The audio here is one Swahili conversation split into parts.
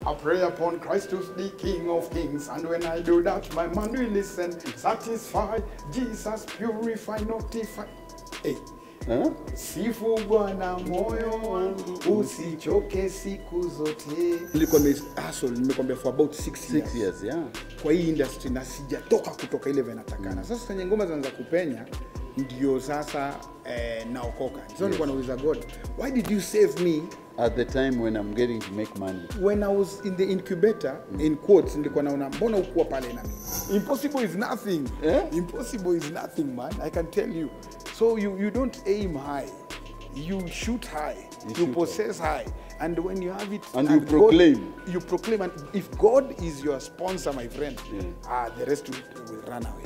I pray upon Christ who's the King of Kings, and when I do that, my man will listen, satisfy, Jesus purify, notify. Hey. Huh? Sifu Bwana moyo wangu, usichoke siku zote. Nilikuwa nime hustle, nimekwambia for about six years. Six years, yeah. kwa hii industry na sijatoka kutoka ile venatakana. Sasa kwenye ngoma zinaanza kupenya ndio sasa eh, naokoka. So nilikuwa nauliza God, why did you save me At the time when I'm getting to make money. when I was in the incubator in quotes nilikuwa naona mbona ukuwa pale na mimi impossible is nothing Eh? impossible is nothing man I can tell you so you, you don't aim high you shoot high you, shoot possess high. and when you have it And you God- proclaim. you proclaim and if God is your sponsor my friend Yeah. ah the rest will, will run away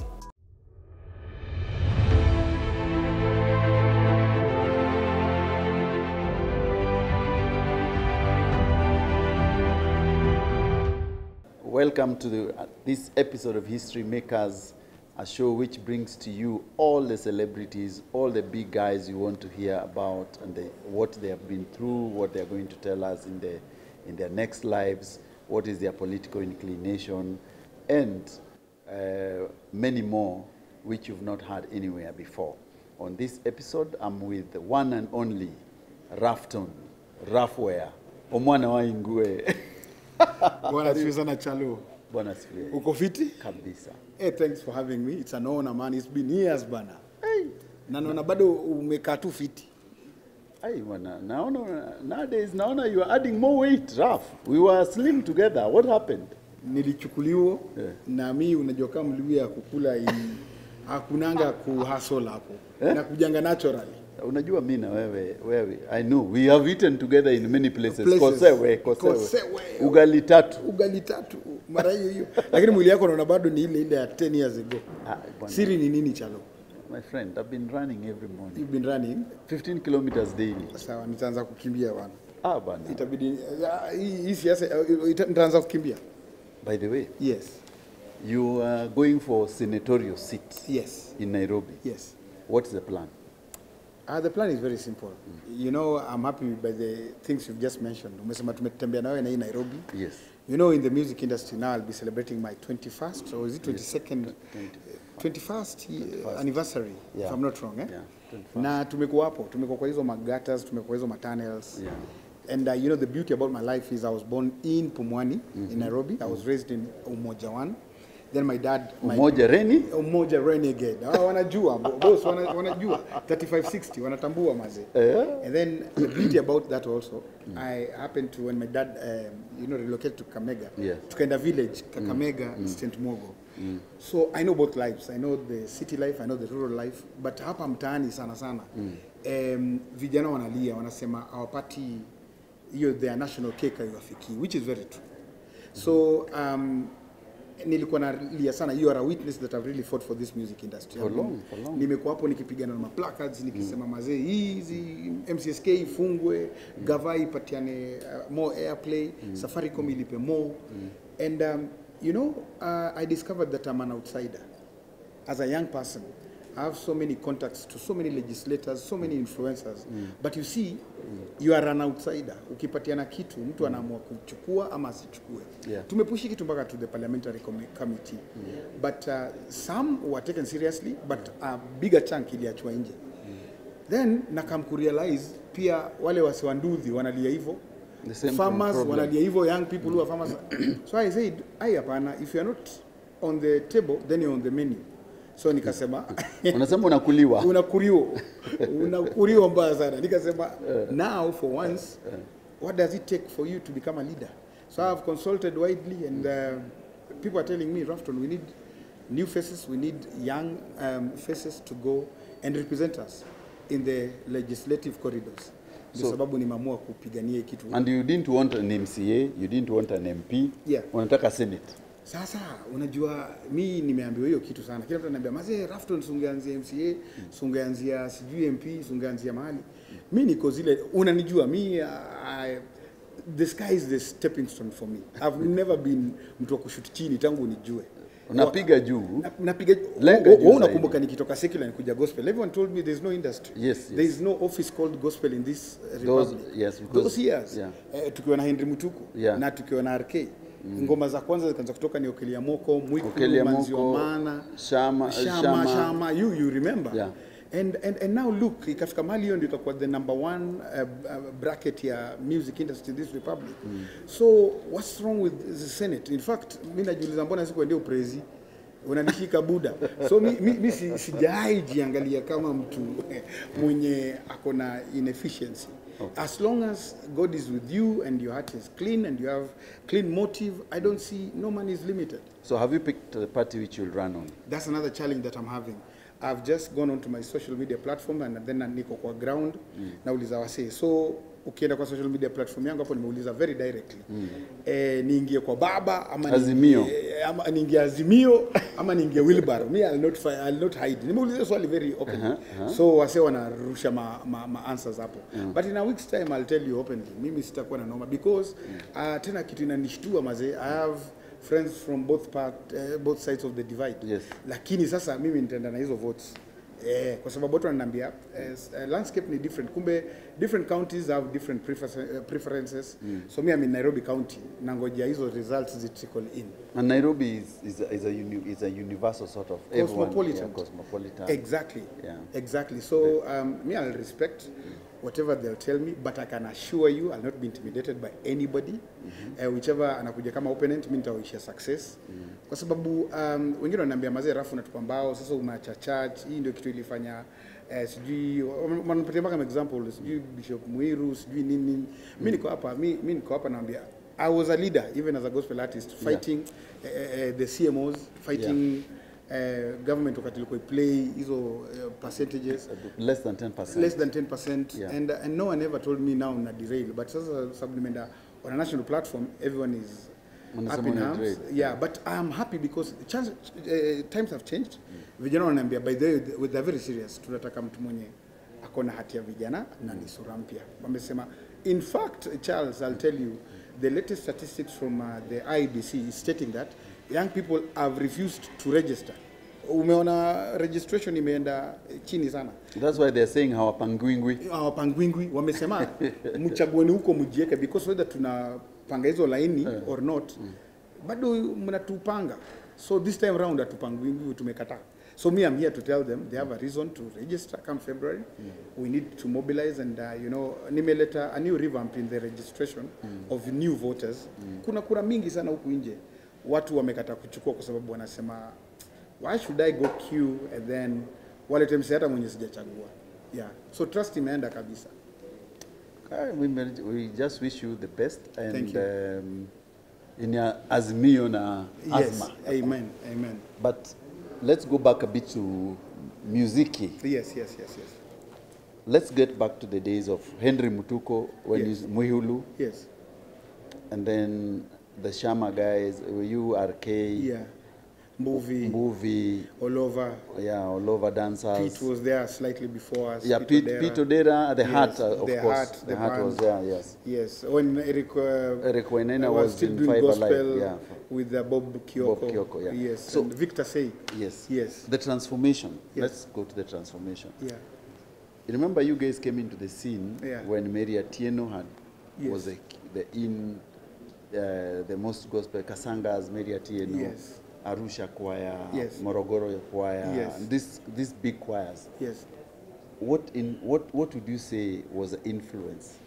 Welcome to the, uh, this episode of History Makers, a show which brings to you all the celebrities, all the big guys you want to hear about, and the, what they have been through, what they are going to tell us in, the, in their next lives, what is their political inclination, and uh, many more which you've not heard anywhere before. On this episode, I'm with the one and only Rafton, Rafware, Omwana wa Ingwe. bwana sifiwe sana chalo Bwana asifiwe. uko fiti kabisa. Hey, thanks for having me. It's an honor, man. It's been years bana. Hey. Na naona bado umekaa tu fiti. Ai bwana, naona nowadays naona you are adding more weight, Raf. We were slim together. What happened? Nilichukuliwa Yeah. na mi unajua kama mliu ya kukula hii hakunanga kuhustle hapo. Na kujanga naturally. Unajua mi na wewe wewe I know we have eaten together in many places. Places. Kosewe, kosewe. Kosewe. Ugali tatu. Ugali tatu mara hiyo hiyo. Lakini mwili yako naona bado ni ile ile ya 10 years ago. Ah, bwana. Siri ni nini chalo? My friend, I've been running every morning. You've been running. 15 kilometers daily. Sawa, nitaanza kukimbia bwana. Ah bwana. Itabidi ah, hii hii siasa eh, ita- nitaanza kukimbia. By the way, Yes. you are going for senatorial seat Yes. in Nairobi. Yes. What's the plan? Uh, the plan is very simple. You know, I'm happy by the things you've just mentioned. Umesema tumetembea nawe na hii Nairobi. Yes. You know, in the music industry now, I'll be celebrating my 21st, or is it 22nd? 21st, ye- anniversary, Yeah. if I'm not wrong. Eh? Yeah, 21st. Na tumekuwa hapo, tumekuwa kwa hizo magatas, tumekuwa kwa hizo matunnels. Yeah. And uh, you know, the beauty about my life is I was born in Pumwani, in Nairobi. I was raised in Umoja One. Then my dad... my- Umoja Reni? Umoja Renegade. Ah, wanajua boss, wana- wanajua 3560 wanatambua maze. And then the beauty about that also, I happened to when my dad um, you know relocated to Kamega. Yes. Tukaenda village Kakamega, St. Mogo. So I know both lives. I know the city life, I know the rural life, but hapa mtaani sana sana. Um, vijana wanalia wanasema hawapati hiyo their national cake haiwafikii which is very true. So um, nilikuwa nalia sana you are a witness that I've really fought for this music industry. For long, for long. Nimekuwa hapo nikipigana na maplacards nikisema mazee hizi MCSK ifungwe, gava ipatiane uh, more airplay, Safaricom ilipe more. And um, you know, uh, I discovered that I'm an outsider. As a young person, I have so many contacts to so many legislators, so many influencers. But you see, you are an outsider. Ukipatiana kitu, mtu anaamua kuchukua ama asichukue. Yeah. Tumepushi kitu mpaka to the parliamentary commi- committee. But uh, some were taken seriously, but a bigger chunk iliachwa nje. Then nakam kurealize pia wale wasiwanduthi wanalia hivyo. The same Farmers problem. wanalia hivyo, young people who are farmers. so I said, ai hapana, if you are not on the table, then you're on the menu. So nikasema Unasema unakuliwa. unakuriwa unakuriwa mbaya sana nikasema now for once what does it take for you to become a leader so i have consulted widely and uh, people are telling me rafton we need new faces we need young um, faces to go and represent us in the legislative corridors ndio So- sababu nimeamua kupigania hii kitu And you didn't want an MCA, you didn't want an MP. Yeah. Unataka Senate. Sasa unajua mi nimeambiwa hiyo kitu sana. Kila mtu ananiambia mazee, Rafton sungeanzia MCA, sungeanzia sijui MP, sungeanzia mahali. Mi niko zile, unanijua mi uh, I, the sky is the stepping stone for me. I've never been mtu wa kushuti chini tangu nijue. Unapiga juu. Na- napiga Lenga wewe juu unakumbuka zaidi. nikitoka secular nikuja gospel everyone told me there's no industry Yes, yes. there is no office called gospel in this uh, Those- republic yes, because- those years yeah. eh, tukiwa na Henry Mutuku Yeah. na tukiwa na RK ngoma za kwanza zikaanza kutoka ni Okelia Moko Mwikulu Okelia Manzi wa Moko, Maana Shama- Shama, Shama. Shama you you remember Yeah. And, and, and now look ikafika mahali hiyo ndio ikakuwa the number one uh, uh, bracket ya music industry in this republic so what's wrong with the senate in fact mi najiuliza mbona sikuendea uprezi unanishika buda so mi, mi, mi si, sijai jiangalia kama mtu mwenye ako na inefficiency as long as god is with you and your heart is clean and you have clean motive i don't see no man is limited So have you picked the party which you'll run on? that's another challenge that I'm having. I've just gone onto my social media platform and then niko kwa ground nauliza wasee. So ukienda kwa social media platform yangu hapo nimeuliza very directly eh, niingie kwa baba ama Azimio. niingie, ama niingie Azimio ama niingie Wilbaro. Me I'll not, fi- I'll not hide. Nimeuliza swali very openly. So wasee wanarusha ma, ma, ma answers hapo. But in a week's time I'll tell you openly. Mimi sitakuwa na noma because uh, tena kitu inanishtua mazee. I have friends from both part, uh, both sides of the divide Yes. lakini sasa mimi nitaenda na hizo votes eh, kwa sababu watu wananiambia eh, s- eh, landscape ni different kumbe different counties have different prefer- eh, preferences so me I'm in Nairobi county nangojea hizo results zi trickle in And Nairobi is, is, a, is, a, uni, is a universal sort of everyone- Cosmopolitan. yeah, cosmopolitan. exactly Yeah. exactly so um, me I'll respect whatever they'll tell me but I can assure you I'll not be intimidated by anybody eh, whichever anakuja kama opponent mi nitawaishia success kwa sababu um, wengine wananiambia mazee rafu natupa mbao sasa umeacha church hii ndio kitu ilifanya eh, sijui wanapatia mpaka example sijui Bishop Muiru sijui nini nini mi niko hapa mi, mi niko hapa naambia I was a leader even as a gospel artist fighting eh, eh, the CMOs fighting eh, government wakati ilikuwa play hizo eh, percentages Less than 10%. less than 10% Yeah. and, and no one ever told me now na derail but sasa sababu nimeenda on a national platform everyone is Wanasema up in una arms derail. yeah but I am happy because chance, uh, times have changed vijana wananiambia by the way they- they're very serious tunataka mtu mwenye ako na hati ya vijana na ni sura mpya wamesema in fact Charles I'll tell you the latest statistics from uh, the IBC is stating that young people have refused to register umeona registration imeenda chini sana That's why they're saying hawapangwingwi. hawapangwingwi wamesema mchagueni huko mjieke because whether tunapanga hizo laini or not bado mnatupanga so this time round hatupangwingwi tumekataa so me I'm here to tell them they have a reason to register come February we need to mobilize and uh, you know nimeleta a new revamp in the registration of new voters kuna kura mingi sana huku nje watu wamekataa kuchukua kwa sababu wanasema why should I go queue and then walete mse hata mwenye sijachagua yeah so trust imeenda kabisa Uh, we, may- we just wish you the best and Thank you. um, in your azimio na yes azma. amen amen But let's go back a bit to muziki. yes yes yes yes Let's get back to the days of Henry Mutuko when Yes. he's Muhulu yes and then the Shama guys, you RK, yeah movie movie, all over yeah, all over dancers. Pete was there slightly before us yeah, Pete, Odera. Pete Odera, the Yes, heart, uh, of the course. Heart, the, the heart was band. there, yes. yes when Eric uh, Eric Wainaina was, was still in doing Five gospel Alive, yeah. with uh, Bob Kyoko Bob Kyoko, yeah. yes So- and Victor Say Yes. Yes. The transformation. Yes. Let's go to the transformation. yeah You remember you guys came into the scene Yeah. when Mary Atieno had Yes. was the, the in uh, the most gospel Kasangas, Mary Atieno, Yes. Arusha choir, Yes. Morogoro choir, Yes. this these big choirs. yes What in what what would you say was the influence?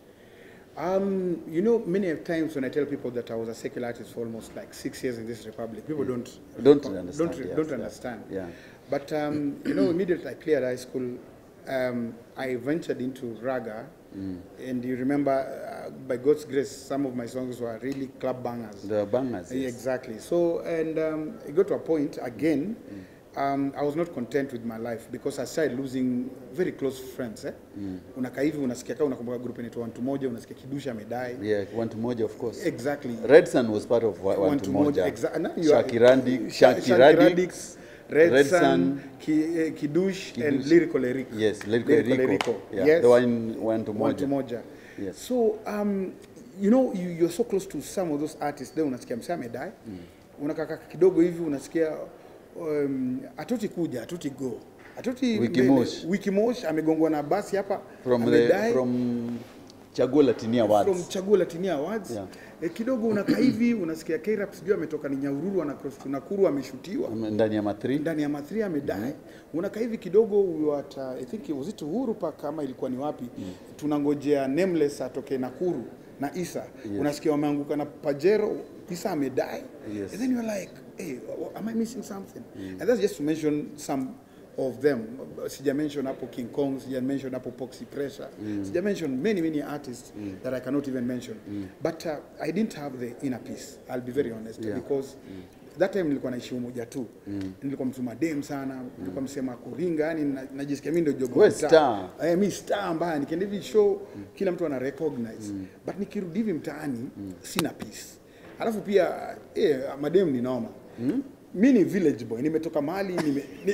Um, you know, many times when I tell people that I was a secular artist for almost like six years in this republic, people don't Don't understand, Don't, yes, don't yeah. understand. Yeah. But um, you know, immediately I cleared high school, um, I ventured into raga, and you remember, uh, by God's grace, some of my songs were really club bangers. The bangers. Yeah, yes. Exactly. So, and um, it got to a point again. Um, I was not content with my life because I started losing very close friends. Eh? Unakaa hivi unasikia kama unakumbuka group inaitwa Wantu Moja, unasikia Kidusha amedai. Yeah, one to Moja, of course. Exactly. Red Sun was part of one, One to to Moja. Moja. Exa- no, you are- Shakirandi, Sha- Shakiradi, Shakiradix, Red, Red Sun, Sun, Ki, uh, Kidush, and Kidush. Lyrical Eric. Yes, Lyrical Erico. Yeah, Yes. the one one to One Moja. to Moja. Yes. So, um, you know, you, you're so close to some of those artists, then unasikia msee amedai. unakaa kidogo hivi unasikia um, atoti kuja atoti go atoti Wiki mbele. Mosh. wiki mosh amegongwa na basi hapa from the amedai from Chaguo Latini Awards. from Chaguo Latini Awards Yeah. e, kidogo unakaa hivi unasikia K-Rap sijui ametoka ni Nyahururu ana cross to Nakuru ameshutiwa ndani ya matri ndani ya mathri amedai unakaa hivi kidogo we were at, uh, I think was it Uhuru Park kama ilikuwa ni wapi tunangojea nameless atoke Nakuru na Isa unasikia wameanguka na Pajero Isa amedai Yes. and then you're like hey am I missing something and that's just to mention some of them sija mention hapo King Kong sija mention hapo Poxy Pressure sija mention many many artists that I cannot even mention but uh, I didn't have the inner peace I'll be very honest Yeah. because that time nilikuwa naishi umoja tu nilikuwa mtu madem sana nilikuwa msema kuringa yani na- najisikia mimi ndio jogo We wa mtaa. star. eh mi star mbaya nikienda hivi show kila mtu ana recognize but nikirudi hivi mtaani sina peace alafu pia eh, madem ni noma mi ni village boy nimetoka mahali nime, ni,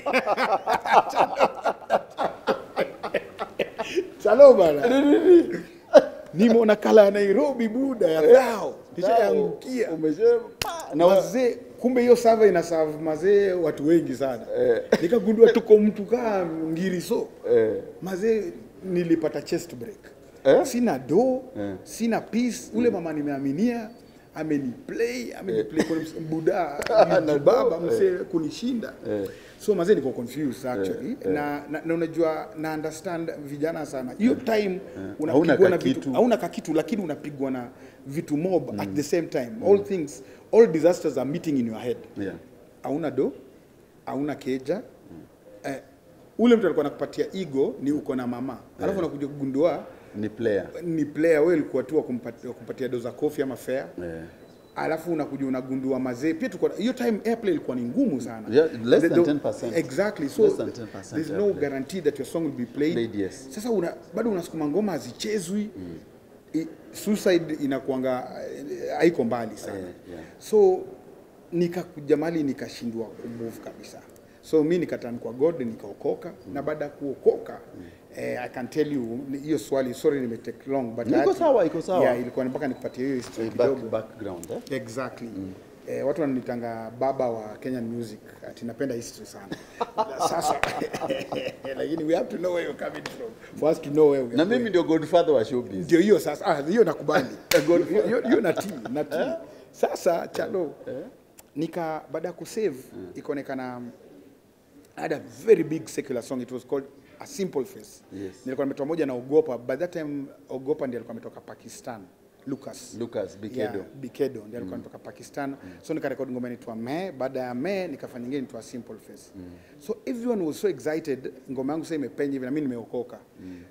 chalo bana nimeona kala ya Nairobi buda ya thao nishaangukia umesema na wazee kumbe hiyo sava ina serve mazee watu wengi sana nikagundua tuko mtu kaa ngiriso Eh. mazee nilipata chest break Eh? sina do Eh. sina peace ule mama nimeaminia ameniplay ameniplay kuna ms- buda baba msee kunishinda so mazee niko confused actually na, na, na unajua na understand vijana sana hiyo time Hauna unapigwa na kakitu. vitu hauna kakitu lakini unapigwa na vitu mob at the same time all things all disasters are meeting in your head Yeah. hauna do hauna keja eh, ule mtu alikuwa anakupatia ego ni uko na mama alafu unakuja kugundua ni player ni player wewe ulikuwa tu wa kumpatia, wa kumpatia do za kofi ama fare Eh. alafu unakuja unagundua mazee pia tuko hiyo time airplay ilikuwa ni ngumu sana Yeah, less The- than the- 10%. exactly so Less than 10% there's no airplay. guarantee that your song will be played, Played, yes. sasa una, bado unasukuma ngoma hazichezwi I- suicide inakuanga eh, haiko mbali sana Yeah, yeah. so nikakuja mali nikashindwa kumove kabisa so mi nikatan kwa god nikaokoka na baada ya kuokoka eh, i can tell you ni- hiyo swali sorry nimetake long but I Iko had to- sawa, iko sawa. yeah, ilikuwa mpaka nikupatie hiyo history Eh, back, kidogo background eh? exactly Eh, watu wananitanga baba wa Kenyan music ati napenda history sana sasa lakini we have to know where you're coming from for us to know where we are na going. mimi ndio godfather wa showbiz ndio hiyo sasa ah, hiyo nakubali Hiyo- hiyo- hiyo natii natii sasa chalo nika baada ya kusave ikaonekana I had a very big secular song it was called a simple face Yes. nilikuwa nimetoa moja na ogopa by that time ogopa ndiye alikuwa ametoka pakistan lucas Lucas Bikedo Yeah, Bikedo ndiye alikuwa anatoka Pakistan. So nikarekodi ngoma inaitwa Me, baada ya Me nikafanya nyingine inaitwa Simple Face. So everyone was so excited, ngoma yangu sasa imepenya hivi na mimi nimeokoka.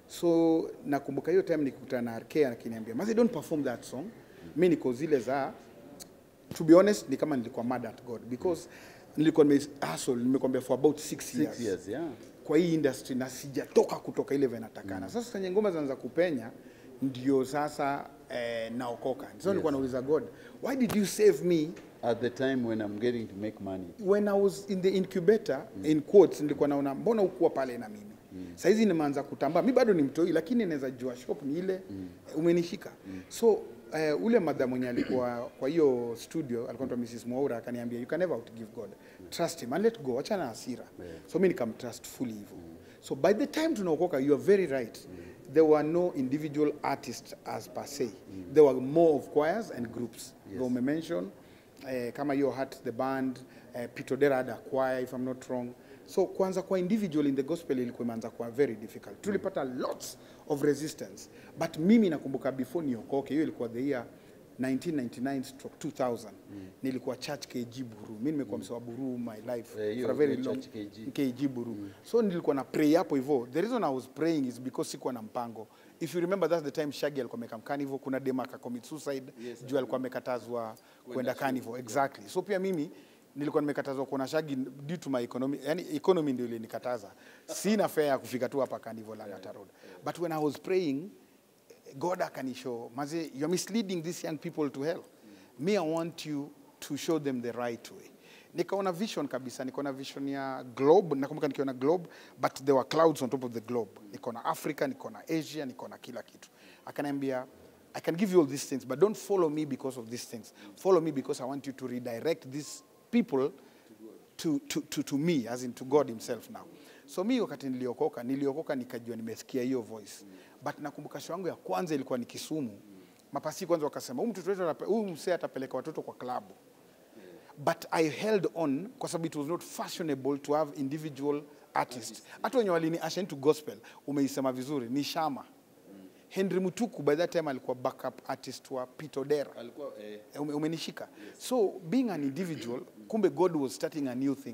So nakumbuka hiyo time nikikutana na RK akiniambia, "Mazi don't perform that song." Mimi niko zile za to be honest ni kama nilikuwa mad at God because nilikuwa nime hustle nimekwambia for about six years, six years yeah kwa hii industry na sijatoka kutoka ile vile natakana. Sasa kwenye ngoma zinaanza kupenya ndio sasa eh, naokoka. So nilikuwa nauliza God, why did you save me at the time when i'm getting to make money when I was in the incubator in quotes nilikuwa naona mbona ukuwa pale na mimi. Saa hizi nimeanza kutambaa. Mi bado ni mtoi lakini naweza jua shop ni ile umenishika. So eh, ule madha mwenye alikuwa kwa hiyo studio alikuwa anaitwa Mrs. Mwaura akaniambia you can never outgive God. Trust him and let go. Achana na hasira. So mimi nikamtrust fully hivyo. So by the time tunaokoka you are very right. There were no individual artists as per se. There were more of choirs and groups. Yes. umemention eh, kama hiyo Heart the band eh, Peter Odera had a choir if I'm not wrong. So kwanza kwa individual in the gospel ilikuwa imeanza kuwa very difficult. Tulipata lots of resistance. But mimi nakumbuka before niokoke, hiyo ilikuwa the year 1999 stroke 2000 nilikuwa church KG Buru. Mimi nimekuwa msewa Buru my life Eh, hiyo- for a very hiyo long church KG. KG Buru. So nilikuwa na pray hapo hivyo. The reason I was praying is because sikuwa na mpango. If you remember that's the time Shaggy alikuwa amekaa carnival, kuna dema aka commit suicide Yes, juu alikuwa amekatazwa kwenda carnival. Exactly. So pia mimi nilikuwa nimekatazwa kuona Shaggy due to my economy, yani economy ndio ilinikataza. Sina fare ya kufika tu hapa carnival Lang'ata Road. But when I was praying God akanishow, maze, you're misleading these young people to hell. Me, I want you to show them the right way. Nikaona vision kabisa, nikaona vision ya globe, nakumbuka nikiona globe, but there were clouds on top of the globe. Nikaona Africa, nikaona Asia, nikaona kila kitu. Akaniambia, I can give you all these things, but don't follow me because of these things. Follow me because I want you to redirect these people to, to, to, to me, as in to God himself now. So mi wakati niliokoka, niliokoka nikajua nimesikia hiyo voice. But nakumbuka show yangu ya kwanza ilikuwa ni Kisumu. Mapasi kwanza wakasema, huyu mtoto wetu anape- huyu msee atapeleka watoto kwa klabu. But I held on kwa sababu it was not fashionable to have individual artists. Hata wenye walini usher into gospel, umeisema vizuri, ni Shama. Henry Mutuku by that time alikuwa backup artist wa Pete Odera. alikuwa eh, Eh, ume- umenishika so being an individual kumbe god was starting a new thing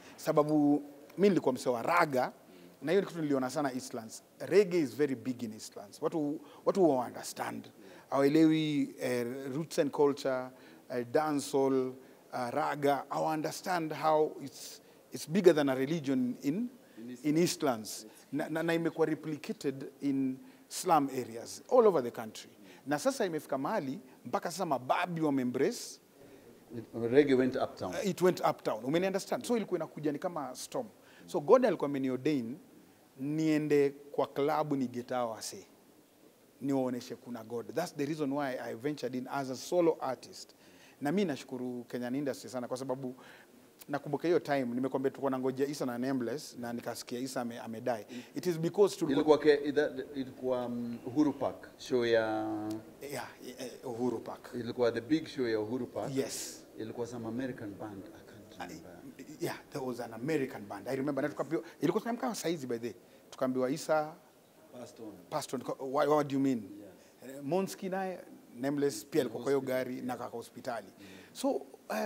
sababu mi nilikuwa msee wa raga na hiyo ni kitu niliona sana eastlands reggae is very big in eastlands watu watu huwa understand hawaelewi eh, roots and culture eh, dancehall uh, raga hawa understand how it's, it's bigger than a religion in, in eastlands na, na, na imekuwa replicated in slum areas all over the country na sasa imefika mahali mpaka sasa mababi wameembrace reggae went uptown uh, it went uptown umeni understand so ilikuwa inakuja ni kama storm so god alikuwa ameniordain niende kwa klabu ni getao wase niwaoneshe kuna god that's the reason why i ventured in as a solo artist na mi nashukuru kenyan industry sana kwa sababu nakumbuka hiyo time nimekwambia tulikuwa nangoja isa na nameless na nikasikia isa ame, amedai it is because tulikuwa ilikuwa ke, ida- ilikuwa um, Uhuru Park show ya yeah, eh, uhuru park ilikuwa the big show ya Uhuru Park yes ilikuwa some American band I can't remember yeah there was an american band i remember na tukaambiwa ilikuwa kama kama saizi by the way. tukaambiwa isa Passed on. pastor what, what do you mean yes. monski naye nameless pia alikuwa kwa hiyo gari na kaka hospitali so uh,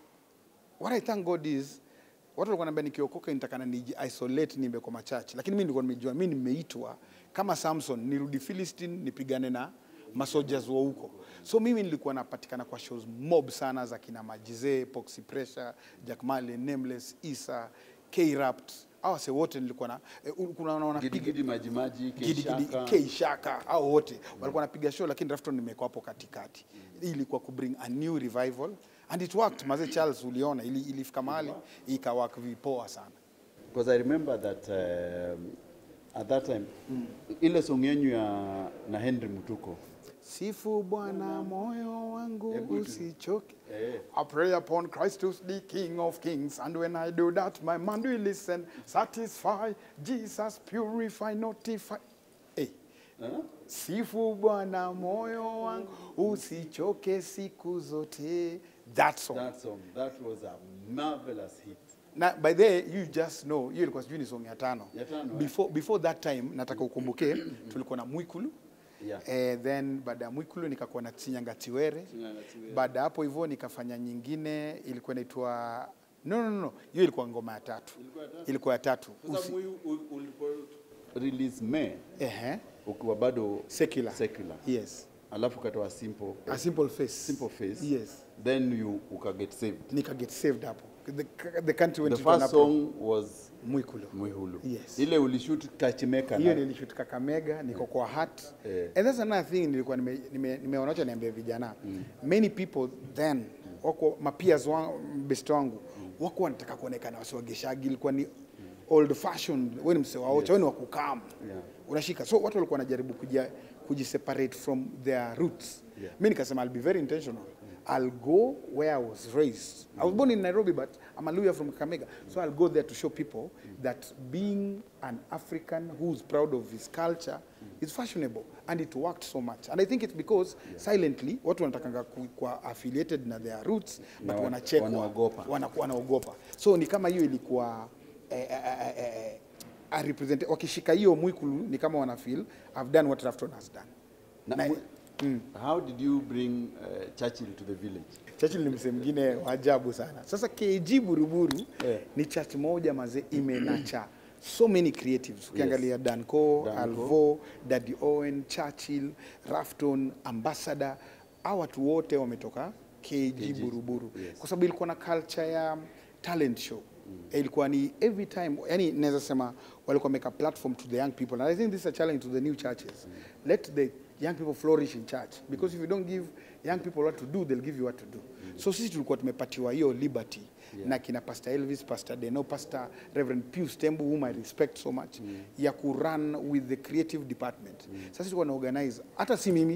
what i thank god is watu walikuwa naambia nikiokoka nitakana ni isolate nimbe kwa machache lakini mimi nilikuwa nimejua mimi nimeitwa kama samson nirudi philistine nipigane na masoldiers wa huko so mimi nilikuwa napatikana kwa shows mob sana za kina majize poxy pressure jack Marley, nameless isa k-rapt awase wote nilikuwa na eh, kuna wanapiga Gidigidi majimaji Gidigidi, Keishaka Keishaka au wote walikuwa wanapiga show, lakini Rafton nimekuwa hapo katikati. Hii ilikuwa ku bring a new revival and it worked. Maze Charles, uliona ili, ilifika mahali ikawak vipoa sana. because I remember that um, at that time ile song yenyu ya na Henry Mutuko Sifu Bwana moyo wangu Hebu tu- usichoke. Eh. I pray upon Christ who's the King of Kings, and when I do that, my mind will listen, satisfy, Jesus purify, notify. Hey. huh? Sifu Bwana moyo wangu usichoke siku zote. That song. that song that was a marvelous hit Na by the way, you just know, hiyo ilikuwa sijui ni song ya tano. Ya tano, eh. Before, before that time nataka ukumbuke tulikuwa na Mwikulu. Yeah. Eh, then baada ya Mwikulu nikakuwa na Chinyanga Tiwere. Chinyanga Tiwere. Baada ya hapo hivyo nikafanya nyingine ilikuwa inaitwa no, no, no, no. Hiyo ilikuwa ngoma ya tatu. Ilikuwa ya tatu. Sasa Usi, mwi- u- ulipo release me ehe. ukiwa bado Secular. secular Yes. alafu ukatoa simple A simple face. simple face Yes. then you ukaget saved Nika get saved hapo. The, the country went the into an first uproar. song was Mwikulu. Mwihulu Yes. ile ulishoot Kachimeka hiyo na- nilishoot Kakamega, niko kwa hat Eh. and that's another thing nilikuwa nime- nime- nimeona wacha niambia vijana many people then wako mapeers wangu best wangu wako wanataka kuonekana wasiwageshagi ilikuwa ni old fashioned wewe ni msee wa ocha wewe ni wa kukam Yeah. unashika so watu walikuwa wanajaribu kuja kujiseparate from their roots Yeah. mi nikasema I'll be very intentional I'll go where I was raised. I was born in Nairobi, but I'm a lawyer from Kakamega. So I'll go there to show people that being an African who's proud of his culture is fashionable. And it worked so much. And I think it's because silently, watu wanatakanga ku- kuwa affiliated na their roots, but Na wa- wanachekwa. wanaogopa. Wanakuwa wanaogopa. So ni kama hiyo ilikuwa eh, eh, eh, eh, a represent, wakishika hiyo mwikulu ni kama wana feel I've done what Rafton has done. Na- Na- how did you bring uh, Churchill to the village Churchill ni msee mwingine wa ajabu sana. Sasa KG Buruburu Eh. ni church moja mazee imenacha so many creatives. Ukiangalia Danco, Danco. Alvo, Daddy Owen, Churchill, Rafton, Ambassador, hawa watu wote wametoka KG, Buruburu yes. kwa sababu ilikuwa na culture ya talent show mm. ilikuwa ni every time yani naweza sema walikuwa make a platform to the young people and i think this is a challenge to the new churches mm. let the young people flourish in church because if you don't give young people what to do they'll give you what to do mm. so sisi tulikuwa tumepatiwa hiyo liberty yeah. na kina pastor elvis pastor deno pastor reverend pius tembu whom i respect so much mm. ya kurun with the creative department mm. sasa tulikuwa na organize hata si mimi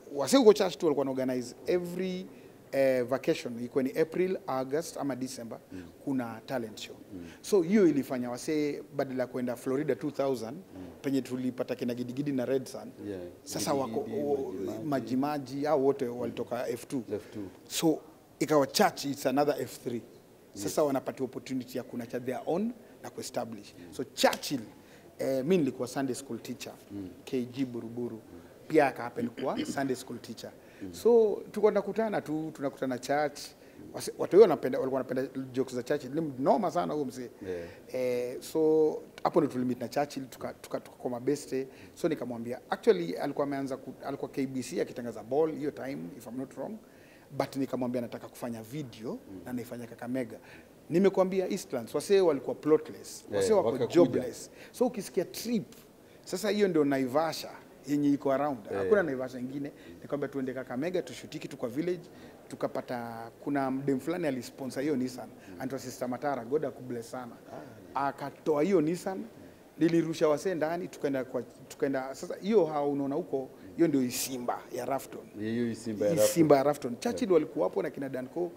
wase huko church tu walikuwa organize every eh, vacation ikuwa ni April, August ama December kuna talent show. So hiyo ilifanya wasee badala ya kwenda Florida 2000 penye tulipata kina Gidigidi na Red Sun. Yeah. Sasa wako Gidigidi, o- Majimaji. majimaji au wote walitoka F2. F2. So ikawa church it's another F3. Sasa wanapata opportunity ya kuna cha their own na kuestablish. So Churchill eh, mi nilikuwa Sunday school teacher KG Buruburu pia akahappen kuwa Sunday school teacher. So tulikuwa tunakutana tu tunakutana church Wase- watu wengi wanapenda walikuwa wanapenda jokes za Churchill. Ni noma sana huyo mzee. Yeah. Eh, so hapo ndo tulimit na Churchill tuka, tuka, tuka kwa mabeste so nikamwambia actually alikuwa ameanza ku, alikuwa KBC akitangaza ball hiyo time if I'm not wrong but nikamwambia nataka kufanya video na naifanya Kakamega nimekwambia Eastlands wasee walikuwa plotless wasee Eh, wako wakakuja. jobless so ukisikia trip sasa hiyo ndio Naivasha yenye iko around hakuna Naivasha ingine nikwambia tuende Kakamega tushutiki tu kwa village tukapata kuna mdem fulani alisponsor hiyo Nissan anaitwa Sister Matara God akubless sana akatoa hiyo Nissan nilirusha wasee ndani tukaenda kwa tukaenda sasa hiyo hao unaona huko hiyo ndio Isimba ya Rafton Hiyo Simba ya Rafu. Simba ya Rafton Churchill walikuwa hapo na kina Danco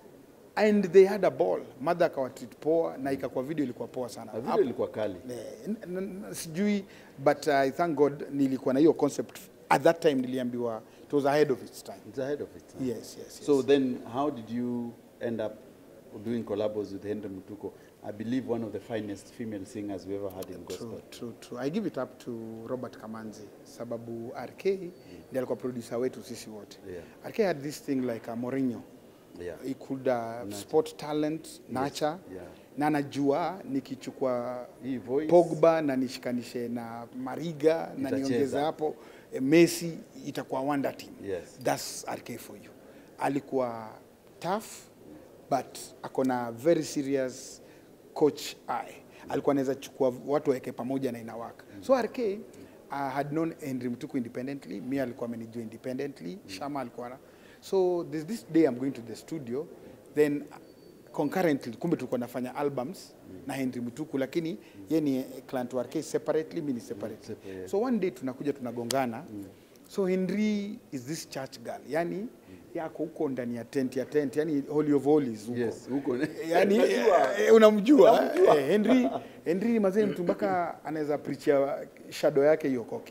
and they had a ball mother akawatreat poa na ikakuwa video ilikuwa poa sana Na Hapo- video ilikuwa kali. Eh, n- n- n- sijui but I thank God nilikuwa na hiyo concept at that time niliambiwa it was ahead of its time It's ahead of its time. yes yes, yes. So then, how did you end up doing collabos with Henry Mutuko? I believe one of the finest female singers we ever had in gospel. True, true, true. I give it up to Robert Kamanzi sababu RK ndiye alikuwa producer wetu sisi wote. Yeah. RK had this thing like a Mourinho. Yeah. He could uh, spot talent, nurture. Yeah. Na anajua nikichukua Hii voice. Pogba na nishikanishe na Mariga na Itacheza. niongeze hapo eh, Messi itakuwa wonder team. Yes. That's RK for you. Alikuwa tough but akona very serious coach eye. Alikuwa anaweza chukua watu waweke pamoja na inawaka. So RK uh, had known Henry Mtuku independently, mi alikuwa amenijua independently, Shama alikuwa na so this, this day I'm going to the studio then concurrently kumbe tulikuwa nafanya albums na Henry Mtuku lakini ye ni client wa RK separately mi ni separately separate. so one day tunakuja tunagongana so Henry is this church girl yani yako huko ndani ya tent ya tent yani holy of holies huko Yes, huko. yani Najua. eh, unamjua eh, Henry Henry mazee mtu mpaka anaweza preachia shadow yake iokoke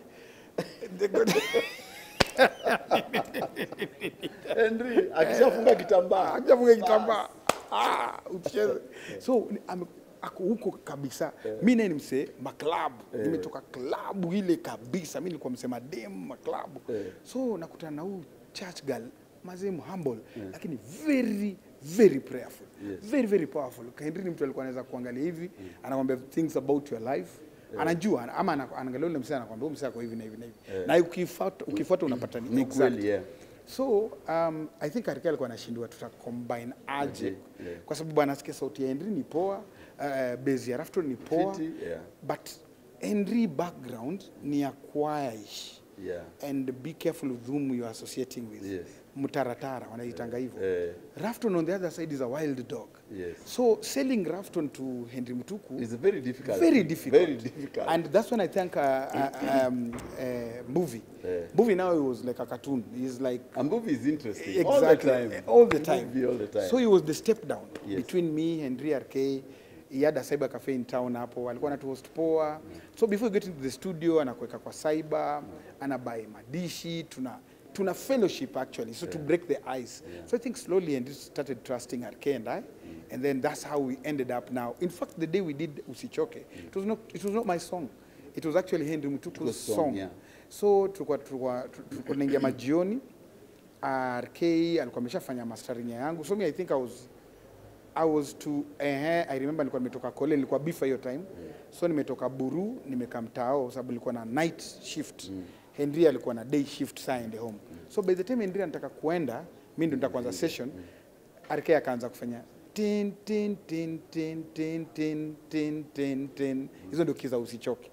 Henry akishafunga kitambaa. ajafunga kitambaa ah, ucheze so ni- ame- ako huko kabisa mi naye ni msee maklabu nimetoka klabu ile kabisa mi nilikuwa msee madem maklabu Eh. so nakutana na huu church girl mazee humble lakini very very prayerful Yes. very very powerful Henry ni mtu alikuwa anaweza kuangalia hivi anakwambia things about your life anajua ama ana- anaangalia ule msee anakwambia huyu msee ako hivi na hivi na hivi na ukifuata ukifuata unapata ni Ni exact. kweli, yeah. So um, I think Arike alikuwa anashindwa tuta combine aje Yeah, yeah. kwa sababu anasikia sauti ya Henry ni poa, uh, base ya Rafton ni poa Fiti, yeah. but Henry background ni ya choirish Yeah. and be careful with whom you are associating with. Yes. Mtaratara wanaitanga hivyo. Eh. Rafton on the other side is a wild dog. Yes. So selling Rafton to Henry Mutuku It's very difficult. very difficult. Very difficult. And that's when I think uh, uh, um, uh, movie. Yeah. Movie now he was like a cartoon. He's like A movie is interesting. exactly All the time. all the time. Movie all the time. So he was the step down Yes. between me Henry RK. He had a cyber cafe in town hapo, alikuwa anatu host poa. So before you get into the studio, anakuweka kwa cyber, anabuy madishi, tuna tuna fellowship actually, so to break the ice. So I think slowly and started trusting RK and I, and then that's how we ended up now. In fact, the day we did Usichoke, it was not it was not my song. It was actually Henry Mutuku's Mutuku's song, song. yeah. So tulikuwa tulikuwa tulikuwa tunaingia majioni RK alikuwa ameshafanya mastering ya yangu so me I think I was I was to eh I remember nilikuwa nimetoka kole nilikuwa bifa hiyo time so nimetoka Buru nimekaa mtao sababu nilikuwa na night shift Henry alikuwa na day shift saa ende home so by the time Henry anataka kuenda mimi ndo nitakuanza session RK akaanza kufanya tin tin tin tin tin tin tin tin tin hizo ndio kiza usichoke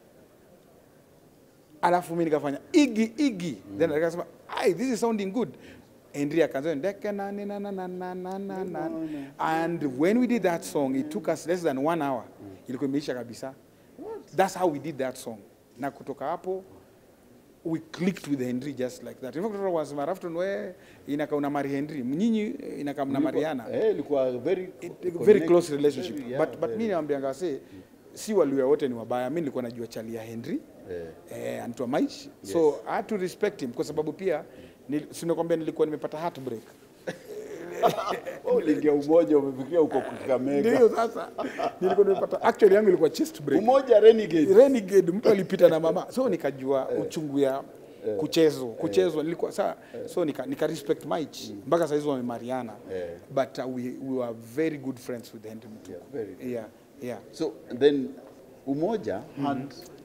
alafu mimi nikafanya igi igi then akasema ai this is sounding good Henry akaanza ndeke na na na na na na na na and when we did that song it took us less than one hour ilikuwa imeisha kabisa that's how we did that song na kutoka hapo we clicked with Henry just like that. In fact, watu wanasema Rafton we inaka una mari Henry, nyinyi eh, inaka mna Mariana. Eh, ilikuwa very It, very connect- close relationship. very, yeah, but but very. mimi naambianga se si waluya wote ni wabaya. Mimi nilikuwa najua chali ya Henry Eh. eh, anaitwa Maish. So I had to respect him kwa sababu pia nil, sinakwambia nilikuwa nimepata heartbreak. Oh, uliingia umoja umefikia huko Kakamega. Ndio sasa nilikuwa nimepata actually yangu ilikuwa chest break. Umoja Renegade. Renegade mtu alipita na mama so nikajua uchungu ya kuchezwa kuchezwa nilikuwa saa so nika, nika respect Mike mpaka saa hizo wamemariana Eh. but uh, we, we were very good friends with Henry Mtuku Yeah, very good. yeah yeah So then Umoja had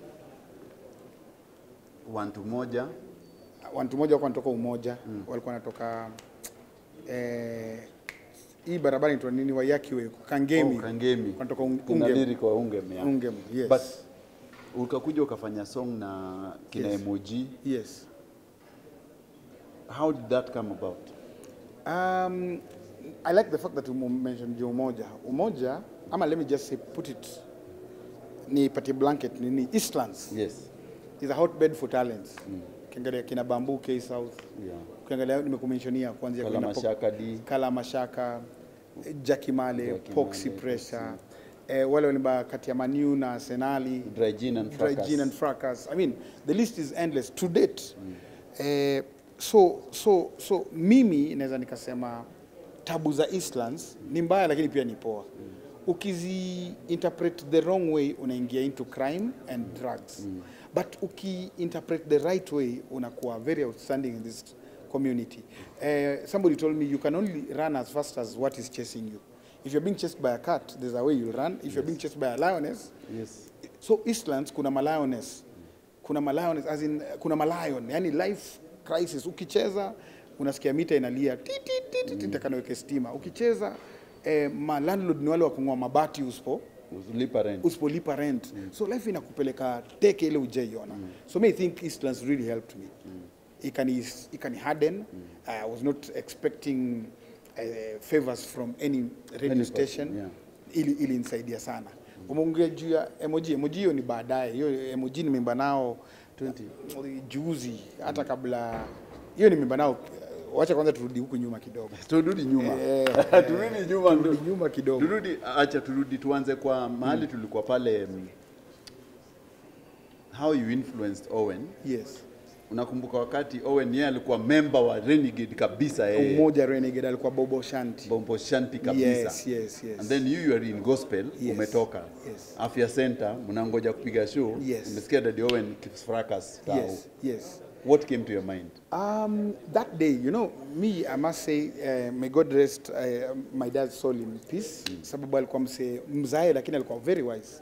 want Umoja watu moja walikuwa wanatoka umoja walikuwa wanatoka eh, hii barabara inaitwa nini Wayakiwe Kangemi Oh, Kangemi. wanatoka Un- Kuna Ungem lyric wa Ungem, yeah. Ungem yes But ukakuja ukafanya song na kina Yes. Emoji. yes How did that come about? Um, I like the fact that you mentioned Joe Umoja. Umoja, ama let me just say, put it, ni pati blanket, ni, ni Eastlands Yes. is a hotbed for talents. Ukiangalia kina Bamboo, K South, Yeah. ukiangalia nimekumentionia kuanzia Kala kina Pop- Mashaka D. Kala Mashaka, eh, Jackie Male, Jackie Poxy Male, Pressure, eh, wale walimba kati ya Manu na Arsenali, Dry Gin and Dry Fracas. Gin and Fracas. I mean, the list is endless to date. Eh, so, so, so mimi naweza nikasema tabu za Eastlands ni mbaya lakini pia ni poa. Ukizi interpret the wrong way unaingia into crime and drugs. But uki interpret the right way unakuwa very outstanding in this community. Eh, somebody told me you can only run as fast as what is chasing you. If you're being chased by a cat, there's a way you'll run. If you're being chased by a lioness, Yes. so Eastlands kuna malioness kuna malioness as in kuna malion yani life crisis ukicheza unasikia mita inalia ti ti ti ti, ti taka naweke stima ukicheza eh, ma landlord ni wale wa kung'oa mabati usipo Lipa rent. usipolipa rent so life inakupeleka teke ile ujaiona so me I think Eastlands really helped me ikani ikani harden I was not expecting uh, favors from any radio Any station person, yeah. ili ili nisaidia sana umeongea juu ya emoji emoji hiyo ni baadaye hiyo emoji nimeimba nao 20 juzi hata kabla hiyo nimeimba nao wacha kwanza turudi huku nyuma kidogo Turudi nyuma. Eh, Turudi nyuma ndo. turudi nyuma kidogo Turudi, acha turudi tuanze kwa mahali tulikuwa pale mm, how you influenced Owen. yes Unakumbuka wakati Owen yeye alikuwa member wa Renegade kabisa yeye. umoja renegade alikuwa bobo shanti Bombo Shanti kabisa. yes yes yes And then you, you are in gospel, Yes. umetoka. Yes. Afya Center, mnangoja kupiga show. Yes. Umesikia Daddy Owen Fracas. Tao. yes yes What came to your mind? Um, that day, you know, me, I must say, uh, may God rest uh, my dad's soul in peace. Sababu alikuwa mse mzae lakini alikuwa very wise.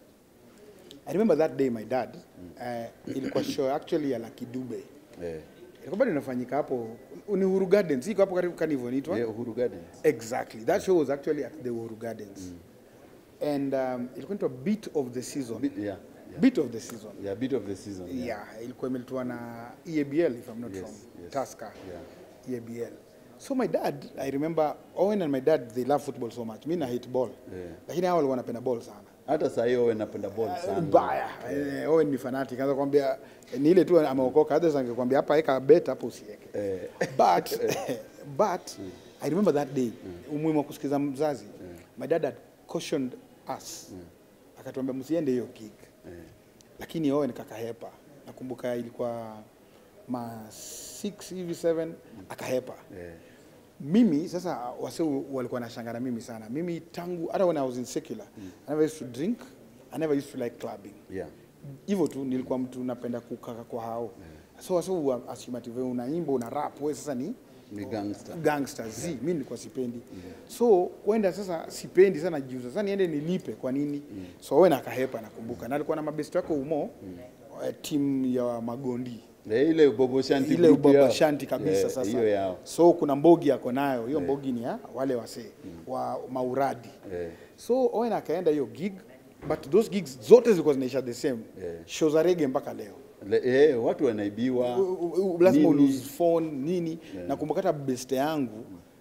I remember that day my dad, uh, ilikuwa show actually ya Lucky Dube. Eh, Ilikuwa bado inafanyika hapo ni Uhuru Gardens, iko hapo karibu Carnival inaitwa. yeah, Uhuru Gardens. Exactly. That show was actually at the Uhuru Gardens. And um, ilikuwa inaitwa Beat of the Season. Bit, yeah, yeah. Beat of the Season. Yeah, bit of the season. Yeah. Yeah, ilikuwa imeletwa na EABL if I'm not Yes, wrong. yes. Tusker. Yeah. EABL. So my dad, I remember Owen and my dad they love football so much. Mimi na hate ball. Yeah. Lakini hao walikuwa wanapenda ball sana. Hata saa hiyo Owen napenda ball sana. Mbaya. Eh, Owen ni fanatic. Anaweza kwambia eh, ni ile tu ameokoka. Others angekwambia hapa weka bet hapo usiweke. Eh. But but I remember that day umuhimu wa kusikiza mzazi. My dad had cautioned us. Akatuambia msiende hiyo gig. Eh. lakini Owen kakahepa. Nakumbuka ilikuwa ma 6 hivi 7 akahepa. Eh. Mimi sasa wase walikuwa wanashangaa na mimi sana. Mimi tangu hata when I was in secular, I never used to drink, I never used to like clubbing. Yeah. Hivyo tu nilikuwa mtu napenda kukaka kwa hao. So wase wa assume unaimba una rap wewe sasa ni Ni gangster. gangster z mimi nilikuwa sipendi so kwenda sasa sipendi sana juu sasa niende nilipe kwa nini so wewe nakahepa nakumbuka na alikuwa na mabesti wako umo eh, timu ya magondi Eh, ile Bobo Shanti ile group yao. ubaba shanti kabisa Eh, sasa Hiyo yao. so kuna mbogi yako nayo hiyo mbogi ni ya wale wasee wa mauradi Eh. so Owen akaenda hiyo gig but those gigs zote zilikuwa zinaisha the same Eh. show za rege mpaka leo Le, eh, watu wanaibiwa. U- u- u- lazima Nini? ulose phone nini nakumbuka hata beste yangu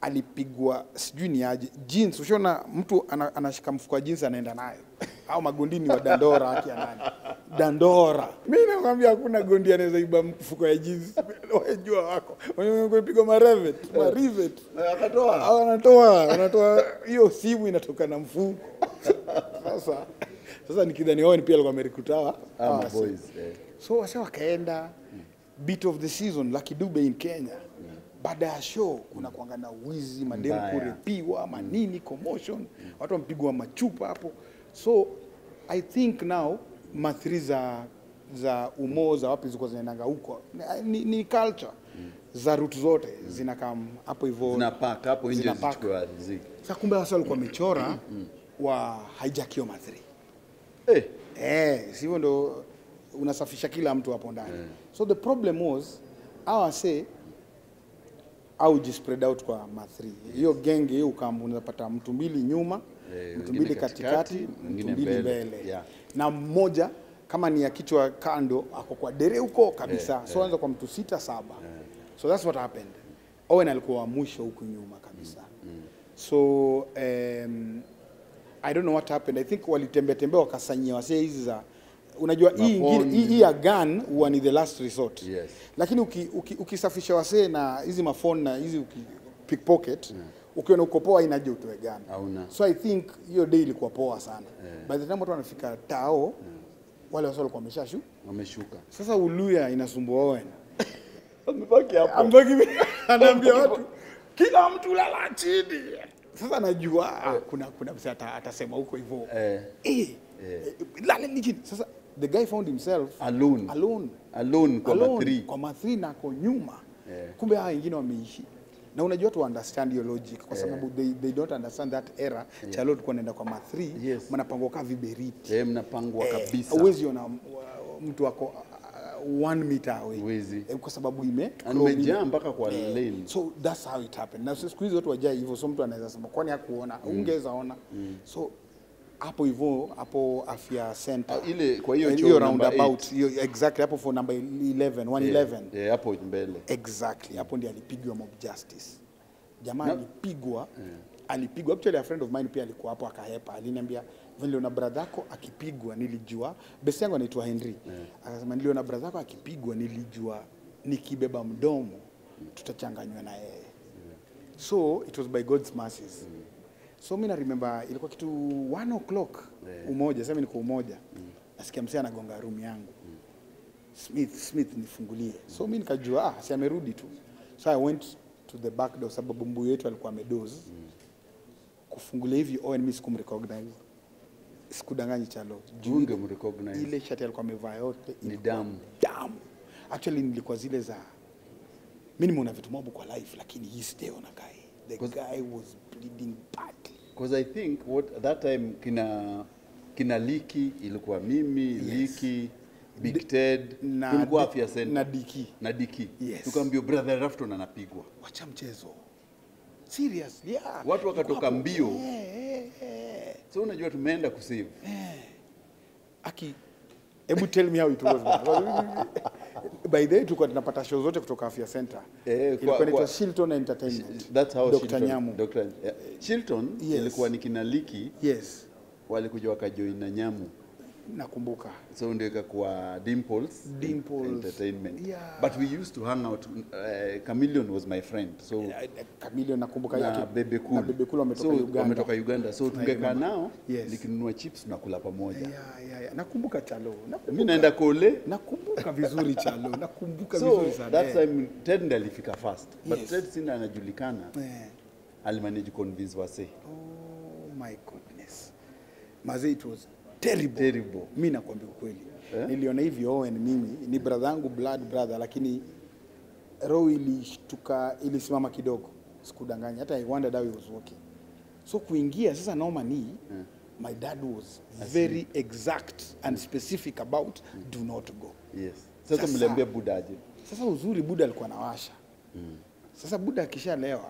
alipigwa sijui ni aje jeans ushaona mtu ana, anashika mfuko wa jeans anaenda nayo au magondini wa dandora akia nani dandora mi nakwambia hakuna gondi anaweza iba mfuko ya jeans wajua wako pigwa marevet marivet akatoa au anatoa anatoa hiyo simu inatoka na mfuko sasa sasa nikidhani Owen pia alikuwa amerikutawa ama boys eh. so wasa wakaenda beat of the season Lucky Dube in Kenya baada ya show kuna kuanga na wizi mademu Mbaya. kurepiwa manini commotion watu wampigwa machupa hapo so i think now mathri za za umoo za wapi zilikuwa zinaendanga huko ni, ni culture za route zote zinakam hapo hivyo zinapak hapo nje Zinapack. zichukua riziki sasa kumbe wasa walikuwa wamechora wa hijackio mathri eh Eh, sivyo ndo unasafisha kila mtu hapo ndani. So the problem was hawa say au spread out kwa mathri. Hiyo genge hiyo ukambu unapata mtu mbili nyuma, Eh, mtu wengine mbili katikati, katikati, mtu mwingine mbili mbele. mbele. Yeah. Na mmoja kama ni ya kichwa kando ako kwa dere huko kabisa. so anza kwa mtu sita saba. So that's what happened. Owen alikuwa wa mwisho huku nyuma kabisa. So um, I don't know what happened. I think walitembea tembea wakasanyia wasee hizi za unajua hii ingine Mafoni. hii hii ya gun huwa ni the last resort. Yes. Lakini uki, uki, ukisafisha wasee na hizi mafoni na hizi uki, pickpocket ukiona uko poa inaje utoe gun. Hauna. So I think hiyo day ilikuwa poa sana. By the time watu wanafika tao wale wasee walikuwa wameshashu. wameshuka Sasa Uluya inasumbua Owen. amebaki hapo Ambaki anaambia watu kila mtu lala chini. Sasa najua ah, kuna kuna msee ata- atasema huko hivyo. eh Eh, eh, lala ni chini. Sasa the guy found himself alone alone. alone kwa alone, matri kwa mathri na ako nyuma. Eh. Kumbe hawa wengine wameishi. Na unajua tu understand your logic kwa sababu they, they don't understand that era. Chalo tulikuwa naenda kwa mathri, Yes. mnapangwa kaa viberiti. eh mnapangwa kabisa Huwezi ona uh, mtu ako uh, one meter away. Huwezi. Eh, kwa sababu ime amejaa mpaka kwa lane so that's how it happened na siku hizi watu wajai hivyo so mtu anaweza sema kwani hakuona ungeweza ona so hapo hivyo hapo afya center Ah, ile- kwa hiyo Eh, choo hiyo number roundabout hiyo exactly hapo for number 11 111 eh hapo mbele exactly hapo ndiye alipigwa mob justice jamaa Na- alipigwa alipigwa actually a friend of mine pia alikuwa hapo akahepa aliniambia niliona brother yako akipigwa nilijua best yangu anaitwa Henry akasema niliona brother yako akipigwa nilijua nikibeba mdomo tutachanganywa na yeye so it was by God's mercies so mimi na remember ilikuwa kitu 1 o'clock umoja sasa mimi niko umoja nasikia msee anagonga room yangu Smith, Smith nifungulie. So mimi nikajua ah, si amerudi tu. So I went to the back door sababu mbuyu yetu alikuwa amedoze. Kufungulia hivi Owen mimi sikumrecognize. Sikudanganyi chalo. Juu unge mrecognize ile shati alikuwa amevaa yote Ni ilikuwa damu. Damu. Actually nilikuwa zile za mimi nimeona vitu mob kwa life lakini hii sijaona guy. The guy was bleeding badly. because i think what that time kina kina liki ilikuwa mimi liki big ted na tulikuwa Di- afya center na Diki. na diki Yes. tukaambia brother rafton anapigwa Wacha mchezo. Serious, yeah. Watu wakatoka Hapo. mbio. Eh, eh, eh. so unajua tumeenda kusave Aki, hebu tell me how it was. man. By the way tulikuwa tunapata show zote kutoka Afya Center. Eh, kwa- Ilikuwa inaitwa kwa- Shilton Entertainment. that's how Dr. Shilton- Nyamu. Dr. yeah. Shilton Yes. ilikuwa ni kina liki Yes, walikuja wakajoin na nyamu nakumbuka. so ndio ikakuwa dimples, Dimples. entertainment Yeah. but we used to hang out uh, chameleon was my friend so Kamilio nakumbuka na yake. bebe cool Na Bebe Cool wametoka so, Uganda. wametoka Uganda so tungekaa nao Yes. nikinunua chips tunakula pamoja Yeah, yeah, yeah. Nakumbuka Chalo. Nakumbuka. mi naenda kole Nakumbuka vizuri Chalo. Nakumbuka so vizuri sana. that eh. time ted ndiye alifika fast but Yes. ted sina anajulikana Eh. alimanage convince wase Oh my goodness. Maze it was terrible. Terrible. Mimi nakwambia ukweli. Eh? Niliona hivi Owen mimi ni brother yangu blood brother lakini roho ilishtuka ilisimama kidogo. Sikudanganya hata I wondered how he was walking. So kuingia sasa noma ni my dad was very exact and specific about do not go. yes sasa Sasa- mliambia buda aje Sasa uzuri Buda alikuwa anawasha. Sasa Buda akishalewa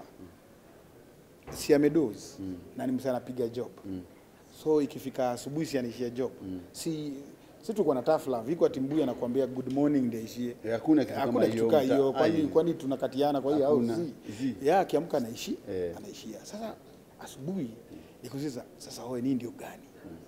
si amedoze na ni msana anapiga job. So ikifika asubuhi si anaishia job. Si sisi tulikuwa na tough love iko atimbuya anakuambia good morning ndio ishie Eh, hakuna kitu kama hakuna kitu hiyo, kaa mta- hiyo kwani ai. kwani tunakatiana kwa hiyo au Hakuna. zi Zi. ya akiamka anaishi Eh. anaishia sasa asubuhi nikuuliza sasa wewe nini ndio gani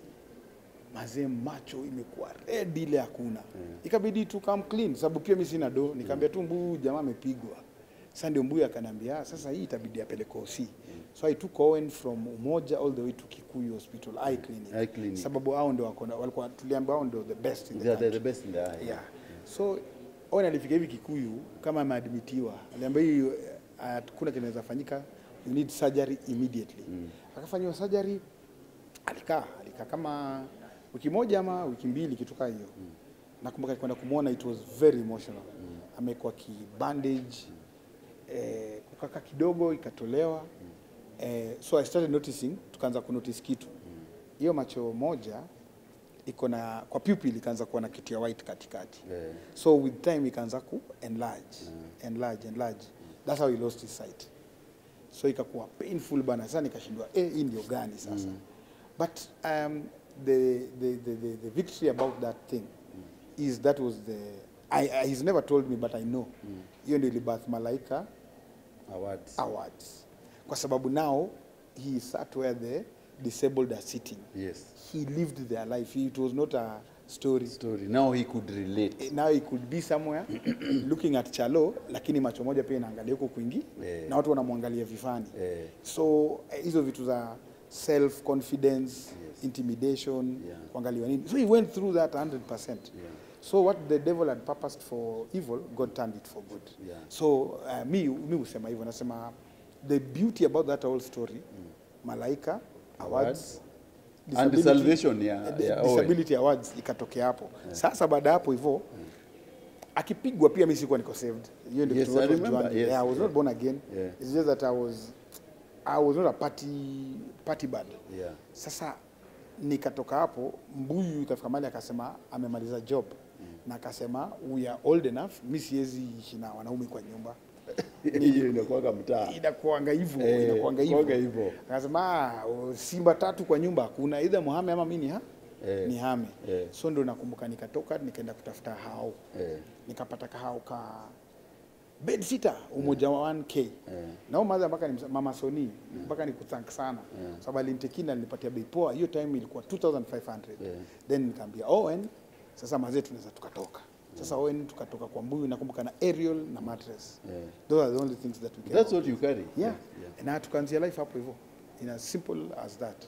mazee macho imekuwa red ile hakuna ikabidi tu come clean sababu pia mimi sina do nikamwambia tu mbu jamaa amepigwa sasa ndio mbuyu akaniambia sasa hii itabidi apeleke OC so I took Owen from Umoja all the way to Kikuyu Hospital eye clinic, Eye clinic. sababu hao ndio wako na- walikuwa tuliambiwa hao ndio the best in the They are the, country the best in the eye. yeah. So Owen alifika hivi Kikuyu kama ameadmitiwa, aliambia hii uh, kuna kinaweza fanyika, you need surgery immediately. Akafanyiwa surgery, alikaa alikaa kama wiki moja ama wiki mbili kitu kaa hiyo. Nakumbuka kwenda kumwona, it was very emotional. Amekuwa ki bandage eh, kukaka kidogo ikatolewa eh, so I started noticing, tukaanza kunotice kitu hiyo macho moja iko na kwa pupil ikaanza kuwa na kitu ya white katikati Yeah. so with time ikaanza ku enlarge enlarge enlarge that's how he lost his sight so ikakuwa painful bana sasa nikashindwa eh hii ndio gani sasa but um, the, the, the, the, the victory about that thing is that was the I, I, he's never told me but I know hiyo ndio ilibath malaika Awards. awards kwa sababu now he sat where the disabled are sitting Yes. he lived their life it was not a story Story. Now he could relate. Eh, now he could be somewhere looking at chalo lakini macho moja pia inaangalia huko kwingi Eh. na watu wanamwangalia vifani Eh. so eh, hizo vitu za self confidence intimidation Yeah. kuangaliwa nini so he went through that 100% so what the devil had purposed for evil god turned it for good Yeah. so uh, mi mi husema hivyo nasema the beauty about that whole story malaika awards And the salvation ya- eh, ya Owen. disability awards ikatokea hapo sasa baada ya hapo hivyo akipigwa pia mi sikuwa niko saved hiyo ndio Yes, kitu I watu remember. wajuange. Yes, yeah, I was yeah. not born again Yeah. it's just that I was I was not a party party bad Yeah. sasa nikatoka hapo mbuyu ikafika mali akasema amemaliza job na akasema we are old enough mi siwezi ishi na wanaume kwa nyumba Hiyo inakuwaga mtaa. inakuanga hivyo Eh, inakuanga kuanga hivyo hivyo. akasema "Ah, o, simba tatu kwa nyumba hakuna either muhame ama mi ni ha Eh, ni hame eh. so ndo nakumbuka nikatoka nikaenda kutafuta hao Eh. nikapata kahao ka bed sitter umoja wa 1k nao madha mpaka ni mama Soni mpaka ni kuthank sana sababu alinitekina alinipatia bei poa hiyo time ilikuwa 2500 then nikaambia Owen sasa mazee tunaweza tukatoka sasa Owen tukatoka kwa mbuyu nakumbuka na aerial na mattress those are the only things that we can That's what you carry. yeah. na tukaanzia life hapo hivyo in as simple as that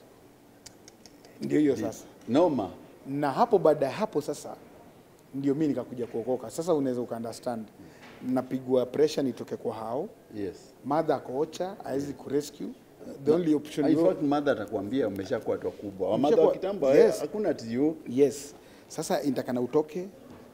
ndio hiyo sasa Noma. na hapo baada ya hapo sasa ndio mi nikakuja kuokoka sasa unaweza ukaunderstand napigwa pressure nitoke kwa hao Yes. madha akoocha hawezi kurescue the only option In yo- fact, mother atakwambia umeshakuwa watu wakubwa. Wamadha Umeshakuwa- wa kitambo Yes. yes. hakuna tio. yes sasa intakana utoke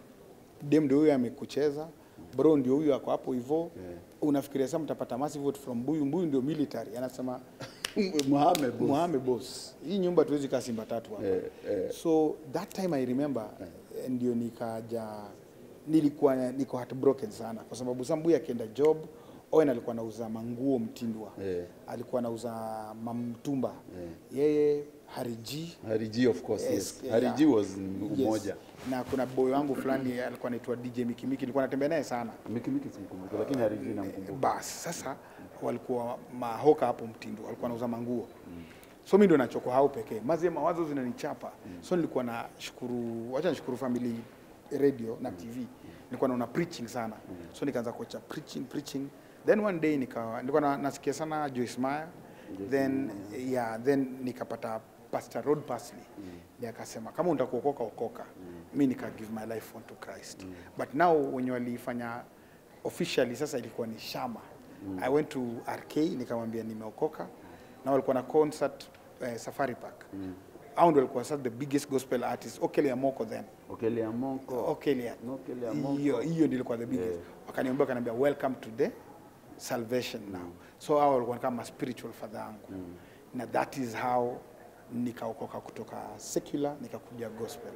dem ndio huyo amekucheza bro ndio huyo ako hapo hivyo unafikiria sasa mtapata massive vote from mbuyu mbuyu ndio military anasema Muhammad boss. Muhame boss, hii nyumba tuwezi kaa Simba tatu hapa. Eh, eh. So that time I remember eh, ndio nikaja, nilikuwa niko heartbroken sana kwa sababu Sambuyi akienda job Owen alikuwa anauza manguo Mtindwa, Eh. alikuwa anauza mamtumba yeye Hariji Hariji of course, Yes, yes. yeah. Hariji was Yes. umoja. na kuna boy wangu fulani alikuwa anaitwa DJ Mikimiki, nilikuwa natembea naye sana Mikimiki simkumbuka lakini Hariji namkumbuka. basi sasa walikuwa mahoka hapo Mtindo, walikuwa wanauza manguo so mi ndo nachoko hao pekee mazie mawazo zinanichapa so nilikuwa na shukuru wacha nishukuru family radio na tv nilikuwa naona preaching sana so nikaanza kuacha preaching preaching then one day nika nilikuwa na, nasikia sana Joyce Meyer then yeah then nikapata Pastor Rod Parsley ndiye akasema kama unataka kuokoka okoka mi nika give my life unto Christ but now wenye walifanya officially sasa ilikuwa ni Shama I went to RK nikamwambia nimeokoka na walikuwa na concert eh, Safari Park au ndio walikuwa sasa the biggest gospel artist Okele Amoko then Okelea Monko. Okele Okele Amoko. hiyo hiyo ndio ilikuwa the biggest wakaniambia wakaniambia welcome to the salvation now so hao walikuwa kama spiritual father yangu na that is how nikaokoka kutoka secular nikakuja gospel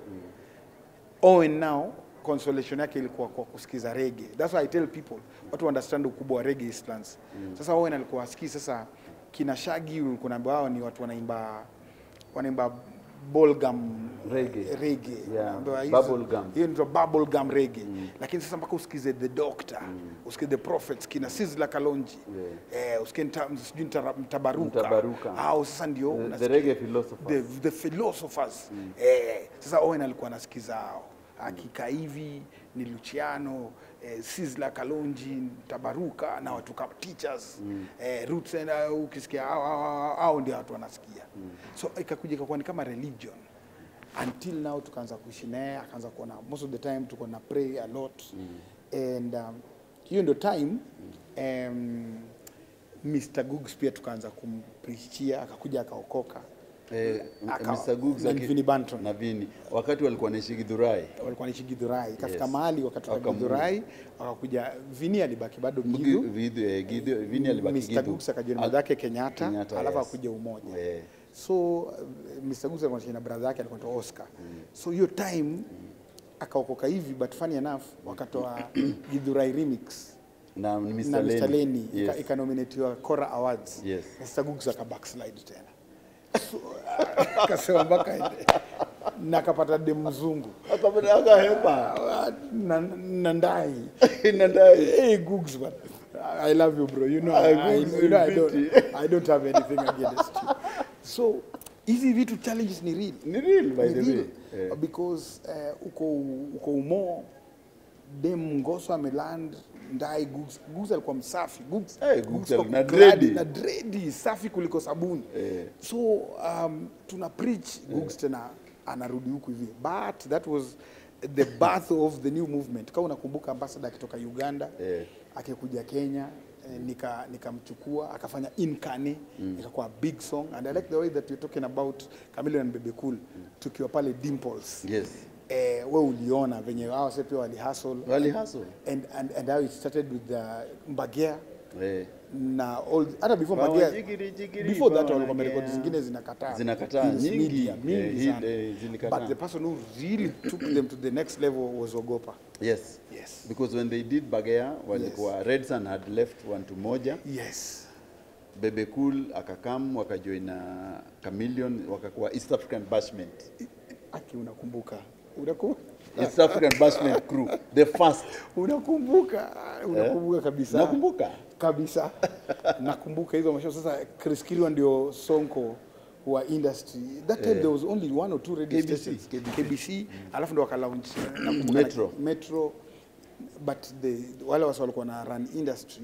Owen now consolation yake ilikuwa kwa kusikiza reggae. That's why I tell people watu understand ukubwa wa reggae Eastlands. Sasa Owen alikuwa asikii sasa kina Shaggy ulikuwa unaambiwa hao ni watu wanaimba wanaimba bubblegum Reggae. reggae Yeah, Ambayo hizo- bubblegum. hiyo ndio bubblegum reggae lakini sasa mpaka usikize the doctor usikize the prophets kina Sizzla Kalonji eh, usikize nta- sijui nta- mtabaruka Mtabaruka. au sasa ndio The, the unasikia- reggae philosopher. the, the philosophers eh, sasa Owen alikuwa anasikiza hao akika hivi ni Luciano eh, Sizzla Kalonji Tabaruka na watu kama teachers eh, Roots and uh, ukisikia hao hao- hao- hao ndio watu wanasikia so ikakuja ikakuwa ni kama religion until now tukaanza kuishi naye akaanza kuona most of the time tuko na pray a lot and um, hiyo ndio time um, Mr. Googs pia tukaanza kumprichia akakuja akaokoka Eh, Aka- Mr. Googs na aki- Vinnie Banton. na Vini wakati walikuwa naishi Githurai walikuwa naishi Githurai ikafika Yes. mahali wakatoka Wakamu- Githurai wakakuja Vini alibaki bado Gi- Githu Vidhu- eh, Githu- Vini alibaki Mr. Githu. Googs akajoin Al- brother yake Kenyatta, Kenyatta, alafu yes. akuja Umoja Eh. so uh, Mr. Googs alikuwa anaishi na brother yake alikuwa anaitwa Oscar so hiyo time akaokoka hivi but funny enough wakatoa Githurai remix na Mr. na Mr. Lenny. Lenny Yes. ika- ikanominatiwa Cora Awards Yes. Mr. Googs aka backslide tena So, akasema mpaka ende. na akapata dem mzungu Akapata- akahepa Ah, na, na ndai Inadai. hey Googs man I love you bro you know, Ah, I, Googs you know I, ni don't, fiti. I don't have anything against you so hizi vitu challenges ni real Ni real, by Ni the real. way. Eh. because uh, uko uko umo dem ngoso ameland ndai Googs Googs alikuwa msafi Googs, Eh, Googs kwa na gladi, dreadi. na dreadi safi kuliko sabuni Eh. so um, tuna preach Googs tena anarudi huku hivi but that was the birth of the new movement kama unakumbuka ambassador akitoka Uganda Eh. akikuja Kenya eh, nika nikamchukua akafanya inkani ikakuwa big song and I like the way that you're talking about Chameleone and Bebe Cool tukiwa pale Dimples Yes. eh, we uliona venye hao wase pia wali hustle Wali hustle. and, and, and how it started with the Mbagea Eh. na all hata before Bawa Mbagea jigiri, jigiri, before that bawa walikuwa nagea. rekodi zingine zinakataa Zinakataa, Hills nyingi, Media, mingi eh, Hill, sana. eh, zilikataa. but the person who really took them to the next level was Ogopa Yes. Yes. Because when they did Bagea walikuwa Red Sun had left one to moja. yes Bebe Cool akakam wakajoin na Chameleone wakakuwa East African Bashment. aki unakumbuka unakumbuka East African Bashment crew. The first. unakumbuka unakumbuka kabisa Nakumbuka. kabisa nakumbuka hizo mashow sasa Chris Kirwa ndio sonko wa industry that time there was only one or two radio KBC, stations KBC. KBC alafu ndo wakalaunch nakumbuka Metro. Metro but the wale wasa walikuwa na run industry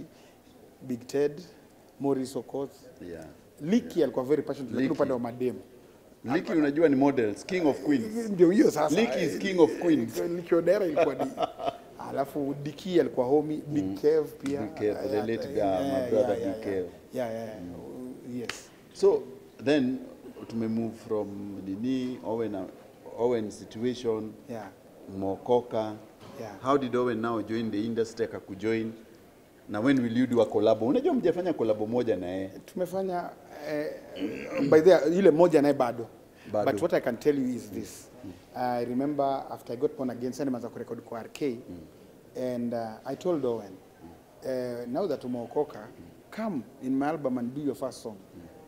Big Ted Morris Okoth Yeah. Liki alikuwa very passionate lakini Liki. upande wa mademu Liki unajua ni models, king of queens. ndio hiyo sasa Liki is king of queens. Liki Odera ilikuwa ni alafu Diki alikuwa homie Big Kev pia Big Kev, the Yeah, late guy, yeah, my yeah, brother yeah, Big yeah. Kev. yeah yeah yeah. yes So then tumemove from nini Owen, Owen situation yeah Mokoka. Yeah. How did Owen now join the industry akakujoin? Na when will you do a collab? Unajua mjafanya collab moja na yeye. tumefanya eh, by the ile moja naye bado Bado. but what I can tell you is this I remember after I got born again sasa nimeanza kurekodi kwa RK and uh, I told Owen uh, now that umeokoka come in my album and do your first song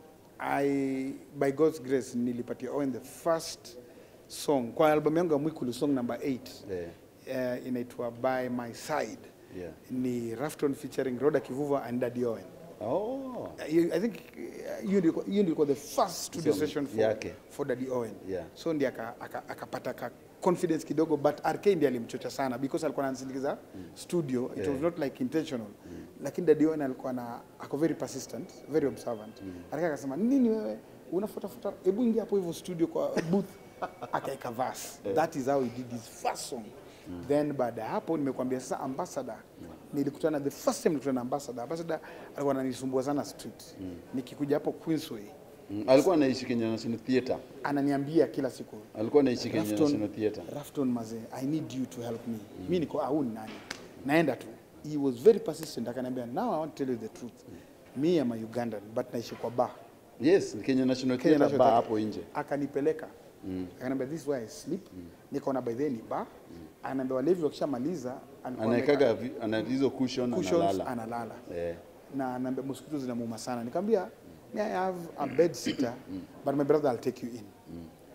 I by God's grace nilipatia Owen the first song kwa album yangu ya Mwikulu song number 8 Yeah. uh, inaitwa by my side Yeah. ni Rafton featuring Roda Kivuva and Daddy Owen Oh. I I think uh, hiyo ndio hiyo ndio ilikuwa the first studio Song session for, yake. for Daddy Owen. Yeah. So ndiye aka- aka- akapata ka confidence kidogo but RK ndiye alimchocha sana because alikuwa ananisindikiza studio it was not like intentional lakini Daddy Owen alikuwa na ako very persistent very observant RK akasema nini wewe unafuata fuata hebu ingia hapo hivyo studio kwa booth akaeka verse that is how he did his first song then baada ya hapo nimekuambia sasa ambassador nilikutana the first time nilikutana na ambassador ambassador alikuwa ananisumbua sana street nikikuja hapo Queensway Mm. Alikuwa anaishi Kenya National Theatre. ananiambia kila siku Alikuwa anaishi Kenya Rafton, National Theatre. Rafton mazee I need you to help me mi niko au ni nani naenda tu he was very persistent akaniambia now I want to tell you the truth me am a Ugandan but naishi kwa bar Yes, Kenya National Kenya Theatre National bar Theatre. hapo nje. akanipeleka akaniambia this is where I sleep nikaona by then ni bar anaambia walevi wakishamaliza alikuwa Anaekaga ameweka vi- ana hizo cushion cushions analala. analala Eh. na anaambia mosquito zinamuuma sana nikamwambia me I have a bed sitter but my brother I'll take you in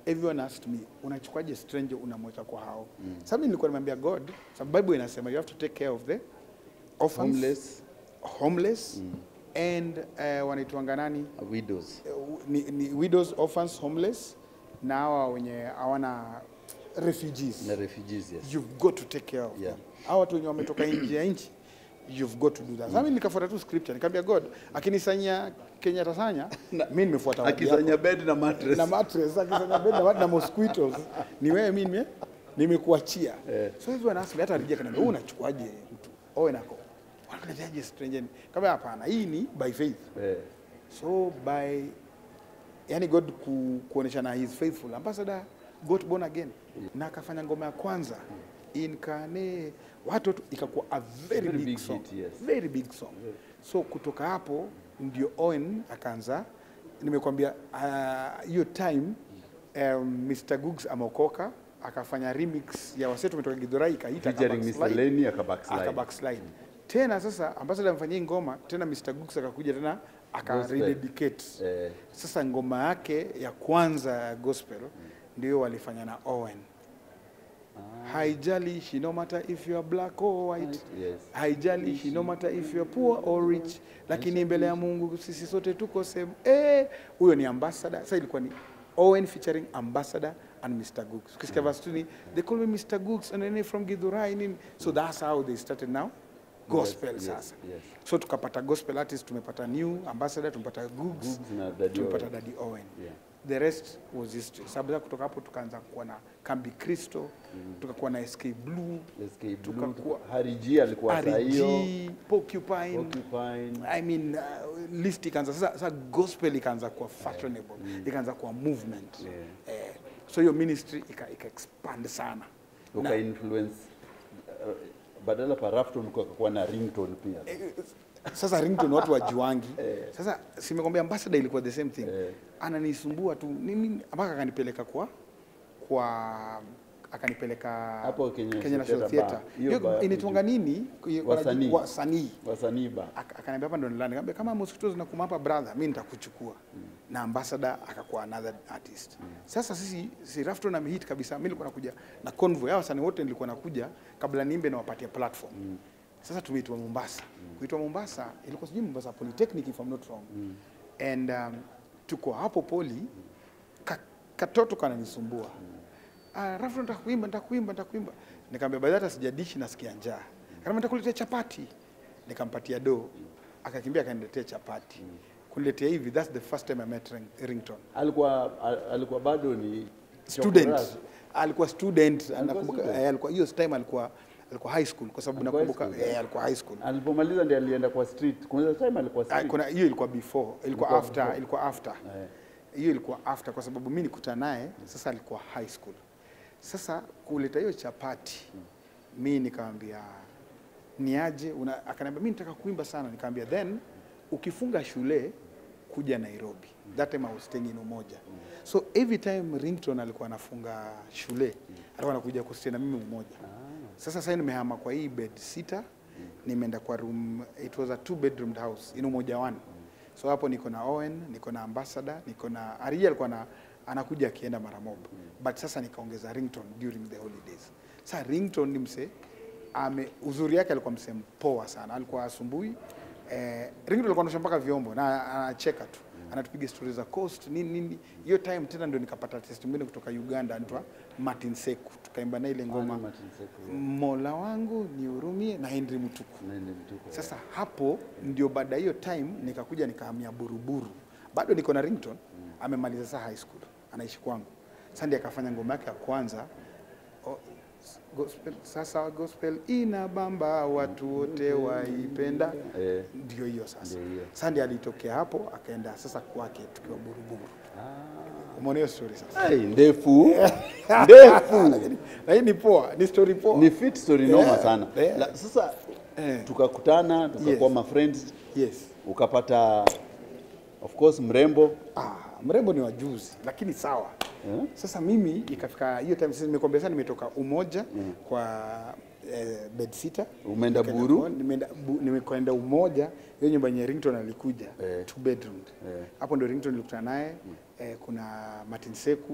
everyone asked me unachukuaje stranger unamweka kwa hao mm. Sasa mimi nilikuwa nimeambia God sababu Bible inasema you have to take care of the orphans Homeless. homeless and uh, wanaitwanga nani widows uh, ni, ni widows orphans homeless na hawa wenye hawana refugees na refugees yes. you've got to take care of Yeah. them. Hawa watu wenye wametoka nje ya nchi you've got to do that. Sasa mimi nikafuata tu scripture nikamwambia God akinisanyia Kenya tasanya mimi nimefuata wadi yako. akisanya bed na mattress na mattress akisanya bed na, wat- na mosquitoes ni wewe mimi nime- nimekuachia Eh. so hivyo anasema hata rejea kana wewe unachukuaje mtu owe nako wanakuleteaje stranger kama hapana hii ni by faith eh. so by yani god ku, kuoneshana he is faithful ambassador got born again na akafanya ngoma ya kwanza inkane watoto ikakuwa a very, Very big, big song hit, yes. very big song so kutoka hapo ndio Owen akaanza nimekwambia ah, hiyo time um, Mr Googs ameokoka akafanya remix ya wasetu umetoka Githurai ikaita featuring Mr. Backslide Lenny aka backslide. aka backslide tena sasa ambassador amfanyia hii ngoma tena Mr Gooks akakuja tena aka Gospel. rededicate Eh. sasa ngoma yake ya kwanza ya gospel ndio walifanya na Owen haijalishi no matter if you are black or white Yes. haijalishi no matter if you are poor or rich lakini mbele ya Mungu sisi sote tuko same eh huyo ni ambassador sasa ilikuwa ni Owen featuring ambassador and Mr Gooks ukisikia verse two ni they call me Mr Gooks and then from Githurai nini so that's how they started now gospel Yes, sasa yes. so tukapata gospel artist tumepata new ambassador tumepata Gooks Googs na Daddy tumepata Owen. Daddy Owen Yeah. the rest was history sababu sasa kutoka hapo tukaanza kuwa na Kambi Kristo tukakuwa na SK Blue SK Blue, Tukakuwa- Harry G alikuwa saa hiyo RG, Porcupine, Porcupine. I mean uh, list ikaanza sasa, sasa gospel ikaanza kuwa fashionable ikaanza kuwa movement Yeah. eh, so hiyo ministry ika, ika expand sana uka na, influence uh, badala pa Rafton kukakuwa na ringtone pia eh, sasa ringtone watu wajuangi sasa simekwambia ambassador ilikuwa the same thing Eh. ananisumbua tu nini mpaka akanipeleka kwa kwa akanipeleka Hapo Kenya National Theatre Theatre Bar. Hiyo hiyo bar ya inaitwanga nini Wasanii. wasanii wasanii ba Aka- akaniambia hapa ndo nilani nikamwambia kama mosquitoes zinakuma hapa brother mimi nitakuchukua na ambassador akakuwa another artist sasa sisi si Rafton amehit kabisa mimi nilikuwa nakuja na convoy hao wasanii wote nilikuwa nakuja kabla niimbe na wapatia platform sasa tumeitwa Mombasa kuitwa Mombasa ilikuwa sijui Mombasa Polytechnic if I'm not wrong and um, tuko hapo poli ka, katoto kananisumbua ah, Rafton nitakuimba nitakuimba nitakuimba nikamwambia baada hata sijadishi nasikia njaa kama nitakuletea chapati nikampatia do akakimbia akaniletea chapati kuniletea hivi that's the first time I met ring, ringtone alikuwa al- alikuwa bado ni student chokoraa. alikuwa student nakumbuka student? eh, alikuwa hiyo time alikuwa alikuwa high school kwa sababu Alikuwa high nakumbuka school, eh, alikuwa high school alipomaliza ndiye alienda kwa street kuna time alikuwa Ah, street kuna hiyo ilikuwa before ilikuwa Ilikuwa after before. ilikuwa after Eh. hiyo ilikuwa after kwa sababu mimi nikutana naye sasa alikuwa high school sasa kuleta hiyo chapati mi nikamwambia niaje una akaniambia mimi nataka kuimba sana nikamwambia then ukifunga shule kuja Nairobi that time I was staying in Umoja so every time Ringtone alikuwa anafunga shule alikuwa anakuja kustay na mimi Umoja sasa sasa nimehama kwa hii bed sita nimeenda kwa room it was a two bedroom house in Umoja one so hapo niko na Owen niko na Ambassador niko na Arija alikuwa na anakuja akienda mara mob but sasa nikaongeza Ringtone during the holidays sasa Ringtone ni mse ame uzuri yake alikuwa mse mpoa sana alikuwa asumbui eh, Ringtone alikuwa anasha mpaka vyombo na anacheka tu anatupiga stori za coast nini nini hiyo time tena ndio nikapata test mwingine kutoka Uganda anaitwa Martin Seku tukaimba na ile ngoma Martin Seku, Mola wangu nihurumie na Henry Mutuku Nende mtuko. sasa hapo ndio baada ya hiyo time nikakuja nikahamia Buruburu, bado niko na Ringtone, amemaliza sasa high school, anaishi kwangu. Sasa ndiye akafanya ngoma yake ya kwanza o, s- gospel, sasa gospel ina bamba watu wote waipenda, Eh. ndio hiyo sasa. Ndio hiyo. Sasa ndiye alitokea hapo akaenda sasa kwake tukiwa Buruburu. Umeona hiyo story sasa? Ai, ndefu ndefu Lakini ni poa, ni story poa. ni fit story noma Yeah, sana yeah. La, sasa Eh. tukakutana tukakuwa Yes. ma friends Yes. ukapata of course mrembo Ah, mrembo ni wajuzi lakini sawa Eh? sasa mimi ikafika hiyo time sasa nimekwambia sana nimetoka umoja kwa eh, bed sitter Umeenda Nikaenda Buru? kwa- nimeenda bu- nimekwenda umoja hiyo nyumba yenye Ringtone alikuja Eh. two bedroom Eh. hapo ndio Ringtone nilikutana naye eh, kuna Martin Seku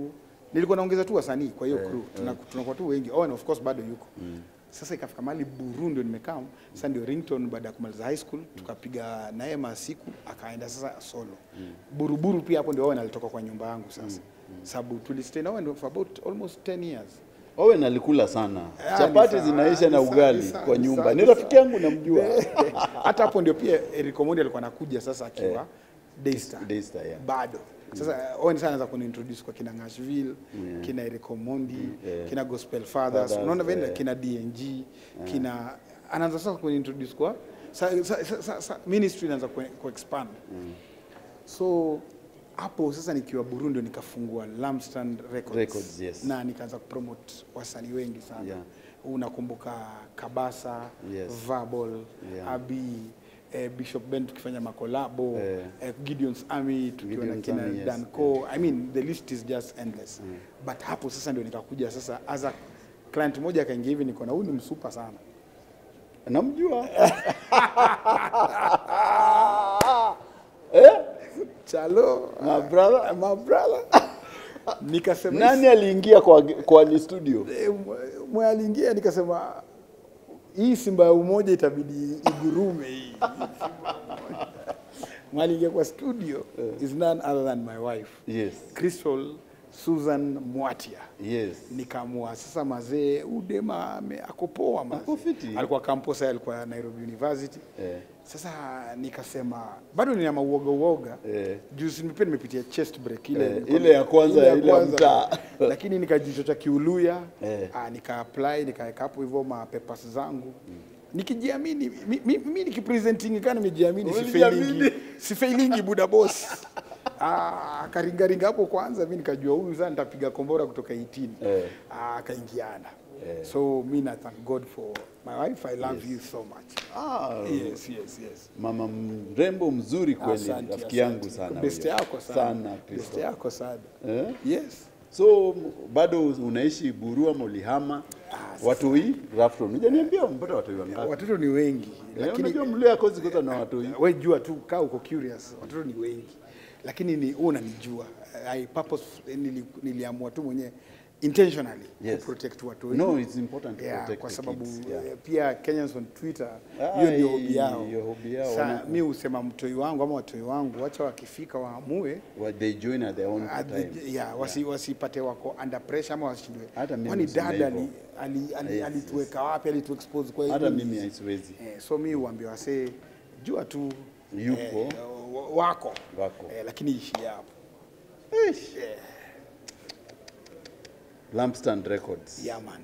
nilikuwa naongeza tu wasanii kwa hiyo Eh, crew Tuna- tunakuwa tu wengi Owen of course bado yuko sasa ikafika mahali buru ndio nimekaa sasa ndio ringtone baada ya kumaliza high school tukapiga naye masiku akaenda sasa solo buruburu pia hapo ndio Owen alitoka kwa nyumba yangu sasa sababu tulistay na Owen for about almost 10 years Owen alikula sana Ah, chapati ni sawa, zinaisha ni na sawa, ugali ni sawa, kwa ni nyumba sawa, ni ni rafiki sawa. yangu namjua hata hapo ndio pia Eric Omondi alikuwa anakuja sasa akiwa Daystar Daystar, yeah. bado sasa Owen sana anaweza kuniintroduce kwa kina Nashville kina Eric Omondi yeah. kina Gospel Fathers Fathers, unaona vile yeah. kina DNG kina anaanza sasa kuniintroduce kwa sa, sa, sa, sa, sa, ministry inaanza ku, ku expand so hapo sasa nikiwa Burundi nikafungua Lamstand Records, Records, yes. na nikaanza kupromote wasanii wengi sana Yeah. unakumbuka Kabasa Yes. Verbal Yeah. Abi eh, Bishop Ben tukifanya makolabo Eh. eh, Gideon's Army tukiwa na Gideon's kina Army, yes. Danco I mean the list is just endless but hapo sasa ndio nikakuja sasa as a client moja akaingia hivi niko na huyu ni msupa sana namjua eh? chalo My brother. my brother nikasema nani aliingia kwa, kwa ni studio Eh, mwe- mwe aliingia nikasema hii simba ya umoja itabidi igurume hii mwe aliingia kwa studio is none other than my wife yes Crystal Susan Mwatia yes nikaamua sasa mazee udema ame- ako poa mazee. Ako fiti. alikuwa campus alikuwa Nairobi University Eh. sasa nikasema bado nina mauoga uoga Eh. juzi pia nimepitia chest break ile Eh, nilikuwa- ile ya kwanza, ile ya mtaa. lakini nikajichocha kiuluya Eh. ah, nika apply nikaweka hapo hivyo ma papers zangu nikijiamini mi, mi, mi nikipresenting kana nimejiamini Ulijiamini? sifailingi sifailingi buda boss ah karingaringa hapo kwanza mi nikajua huyu sasa nitapiga kombora kutoka 18 Eh. ah akaingiana so mi na thank God for my wife I love you so much ah, yes yes yes mama mrembo mzuri kweli Asante, rafiki yangu asante. sana best huyo. yako sana sana best Kristo. yako sana Eh? yes so m- bado unaishi burua molihama watoi rafton hujaniambia mpata watoi wangapi watoto ni wengi Eh, lakini unajua mlio akozi kwanza na watoi we jua tu kaa uko curious watoto ni wengi lakini ni wewe unanijua I purpose nili, niliamua tu mwenyewe intentionally Yes. ku protect watu no it's important to yeah, protect kwa the sababu kids, yeah. eh, pia Kenyans on Twitter Ah, hiyo ndio hii- hobi yao. hiyo hobi yao, Sa, wana- mi husema mtoi wangu ama watoi wangu wacha wakifika waamue Well, they join at their own at time the- yeah, wasi, wasipate wako under pressure ama washindwe. Hata mimi Kwani niseme dada hivyo. ali- ali- ali- Yes, alituweka wapi alituexpose kwa hata hili? mimi haisiwezi Eh, so mi huambia wasee jua tu Yupo. wa- wako, Wako. Eh, lakini ishie hapo lampstand records yeah, man.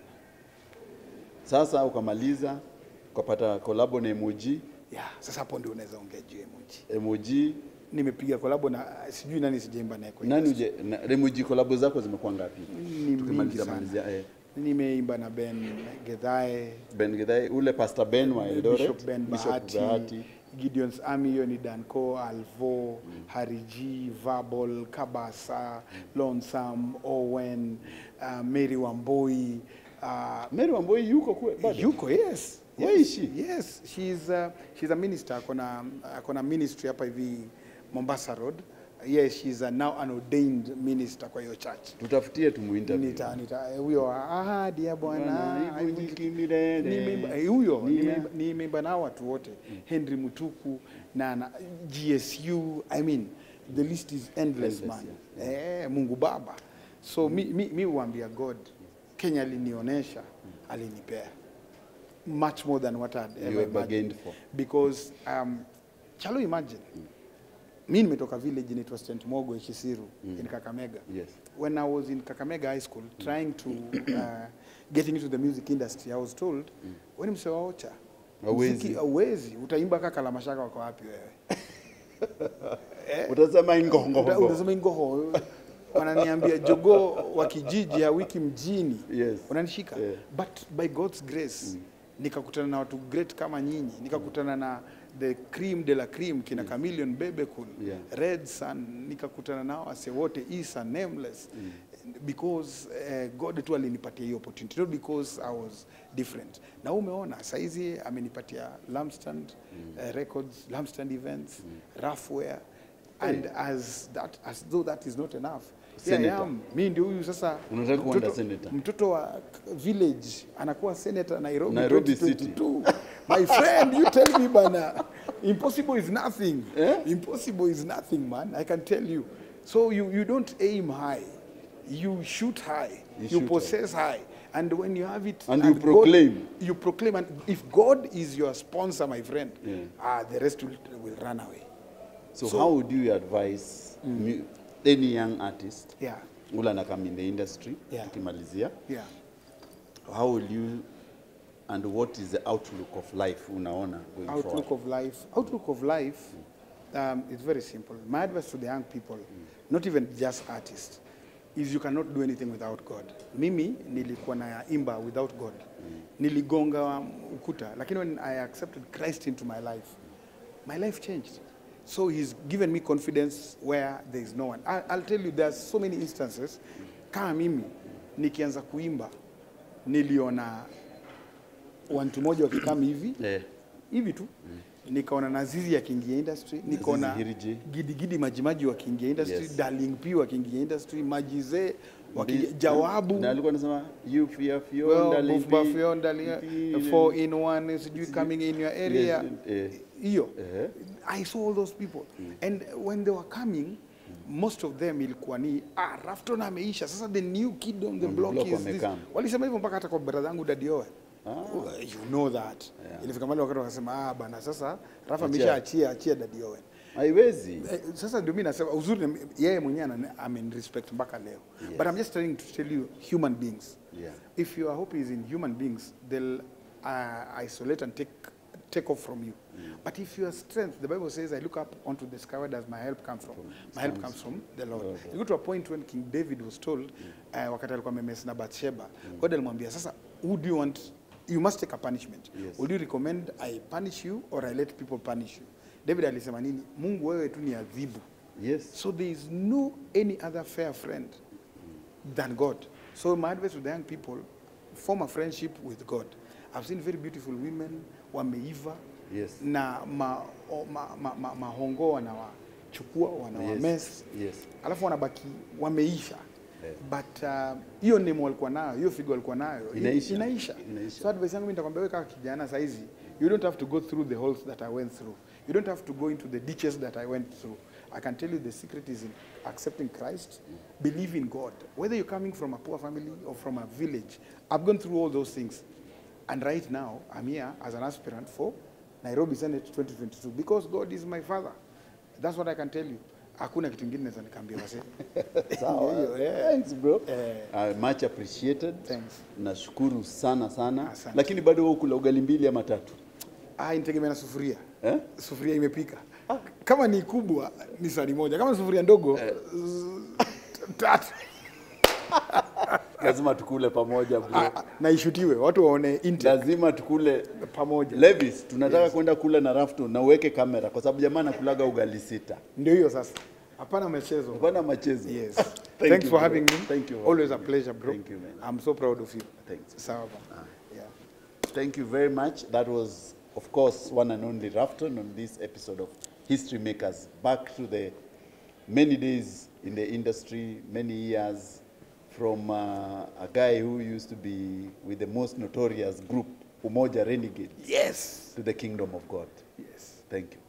sasa ukamaliza ukapata kolabo na emoji Yeah, sasa hapo ndio unaweza ongea juu ya emoji. emoji Nimepiga kolabo na sijui nani sijaimba naye kwa nani uje na, emoji kolabo zako zimekuwa ngapi Ni Tukimalizia- mingi sana. malizia, eh. nimeimba na Ben Gedhae, Ben Githai, ule Pastor Ben wa Eldoret Bishop Ben Bishop Bahati, Bahati. Gideon's Army, hiyo ni Danco, Alvo, Harry G, Verbal, Kabasa, Lonesome, Owen, uh, Mary Wamboi, uh, Mary Wamboi yuko kwe bado yuko yes Where yes, is she? yes she's uh, she's a minister akona akona ministry hapa hivi Mombasa Road yes she's a now an ordained minister kwa hiyo church tutafutie tumuinterview nita nita eh, huyo ahadi ya Bwana Bwana, ivunjiki milele. Nimeimba- eh, huyo Nia. nimeimba- nimeimba nao watu wote Henry Mutuku na, na GSU I mean the list is endless, Endless, man eh, Mungu Baba so mi, mi, mi huambia God Kenya alinionyesha alinipea much more than what I'd You ever have bargained imagined. for. because um, shall you imagine mi nimetoka village inaitwa St Mogo Kisiru in Kakamega Yes. when I was in Kakamega High School trying to uh, getting into the music industry, I was told mm. wewe ni msee wa Ocha, Hauwezi. muziki hauwezi, utaimba kaka la mashaka wako wapi wewe? utasema Uta- ingongongo Utasema ingoho wananiambia jogoo wa kijiji ya wiki mjini Yes. unanishika Yeah. but by God's grace nikakutana na watu great kama nyinyi nikakutana na the cream de la cream kina Chameleon Bebekul Yeah. Red Sun nikakutana nao wase wote Isa Nameless because uh, God tu alinipatia hiyo opportunity not because I was different na umeona saizi amenipatia Lampstand uh, Records Lampstand Events Roughwear and as that as though that is not enough Yeah, Senator. yeah, mi ndio huyu sasa Unataka kuenda mtoto- senator? mtoto wa k- village anakuwa senator Nairobi, Nairobi 2022. My friend, you tell me bana. Impossible is nothing. Eh? Impossible is nothing, man. I can tell you. So you, you don't aim high. You shoot high. You You, shoot high. possess high. And when you have it And you God- proclaim. you proclaim and if God is your sponsor, my friend, Yeah. ah, the rest will, will run away. So, So- how would you advise mu- any young artist Yeah. ule anakam in the industry Yeah. tukimalizia Yeah. how will you and what is the outlook of life unaona going outlook forward? of life outlook of life um, is very simple my advice to the young people not even just artists is you cannot do anything without god mimi nilikuwa na imba without god niligonga ukuta lakini when i accepted christ into my life my life changed so he's given me confidence where there is no one I, i'll tell you there are so many instances kama mimi nikianza kuimba niliona wantu moja wakikam hivi Eh, hivi tu nikaona nazizi akiingia industry nikaona Hiriji. gidigidi majimaji wakiingia industry Yes. darling p wakiingia industry majizee wakiingia Ndi- jawabu na alikuwa anasema you fear fear well, darling, Buff Buff be- Yon, darling, be- four in one sijui coming in your area Yes, eh. hiyo Eh. i saw all those people and when they were coming most of them ilikuwa ni ah, Rafton ameisha sasa the new kid on the On the block, block is this wamekam. walisema hivyo mpaka hata kwa brother yangu Daddy Owen Ah. you know that ilifika mahali wakati wakasema ah bana sasa Rafa Achia. amesha achia achia Daddy Owen haiwezi Eh, sasa ndio mimi nasema uzuri ni- yeye mwenyewe ana- amen-respect mpaka leo Yes. but I'm just trying to tell you human beings Yeah. if your hope is in human beings they'll uh, isolate and take take off from you but if your strength the bible says i look up onto the sky where does my help come from my help comes from the lord you go to a point when king david was told uh, wakati alikuwa memes na bathsheba god alimwambia sasa who do you want you must take a punishment Yes. will you recommend i punish you or i let people punish you david alisema nini mungu wewe tu ni adhibu yes so there is no any other fair friend than God. So my advice to the young people, form a friendship with God. I've seen very beautiful women wameiva Yes. na ma, o, ma, ma, ma, mahongo wanawachukua wanawames yes yes alafu wanabaki wameisha Yeah. but uh, hiyo name walikuwa nayo hiyo figo walikuwa nayo i- Inaisha. inaisha. Inaisha. so advice yangu mimi nitakwambia wewe kama kijana saizi you don't have to go through the holes that I went through you don't have to go into the ditches that I went through I can tell you the secret is in accepting Christ believe in God whether you're coming from a poor family or from a village I've gone through all those things and right now I'm here as an aspirant for Nairobi Senate 2022 because God is my father that's what I can tell you hakuna kitu kingine naweza nikaambia wasee Sawa. Hiyo, yeah. Thanks bro. Eh. Uh, much appreciated. Thanks. Nashukuru sana sana. Asante. Lakini bado wewe kula ugali mbili ama tatu. Ah, inategemea na sufuria Eh? sufuria imepika kama ni kubwa ni sani moja kama ni sufuria ndogo z- tatu Lazima tukule pamoja bro. Ah, ah, na ishutiwe watu waone intake Lazima tukule pamoja Levis, tunataka kwenda kula na Rafton na uweke kamera kwa sababu jamaa anakulaga ugali sita. ndio hiyo sasa hapana mchezo Hapana machezo. yes Thank thanks you, for bro. having me Thank you. always a pleasure bro Thank you, man. i'm so proud of you Thanks. sawa bana. yeah Thank you very much. That was, of course, one and only Rafton on this episode of History Makers. Back to the many days in the industry, many years, from uh, a guy who used to be with the most notorious group, Umoja Renegades, yes to the kingdom of God. yes Thank you.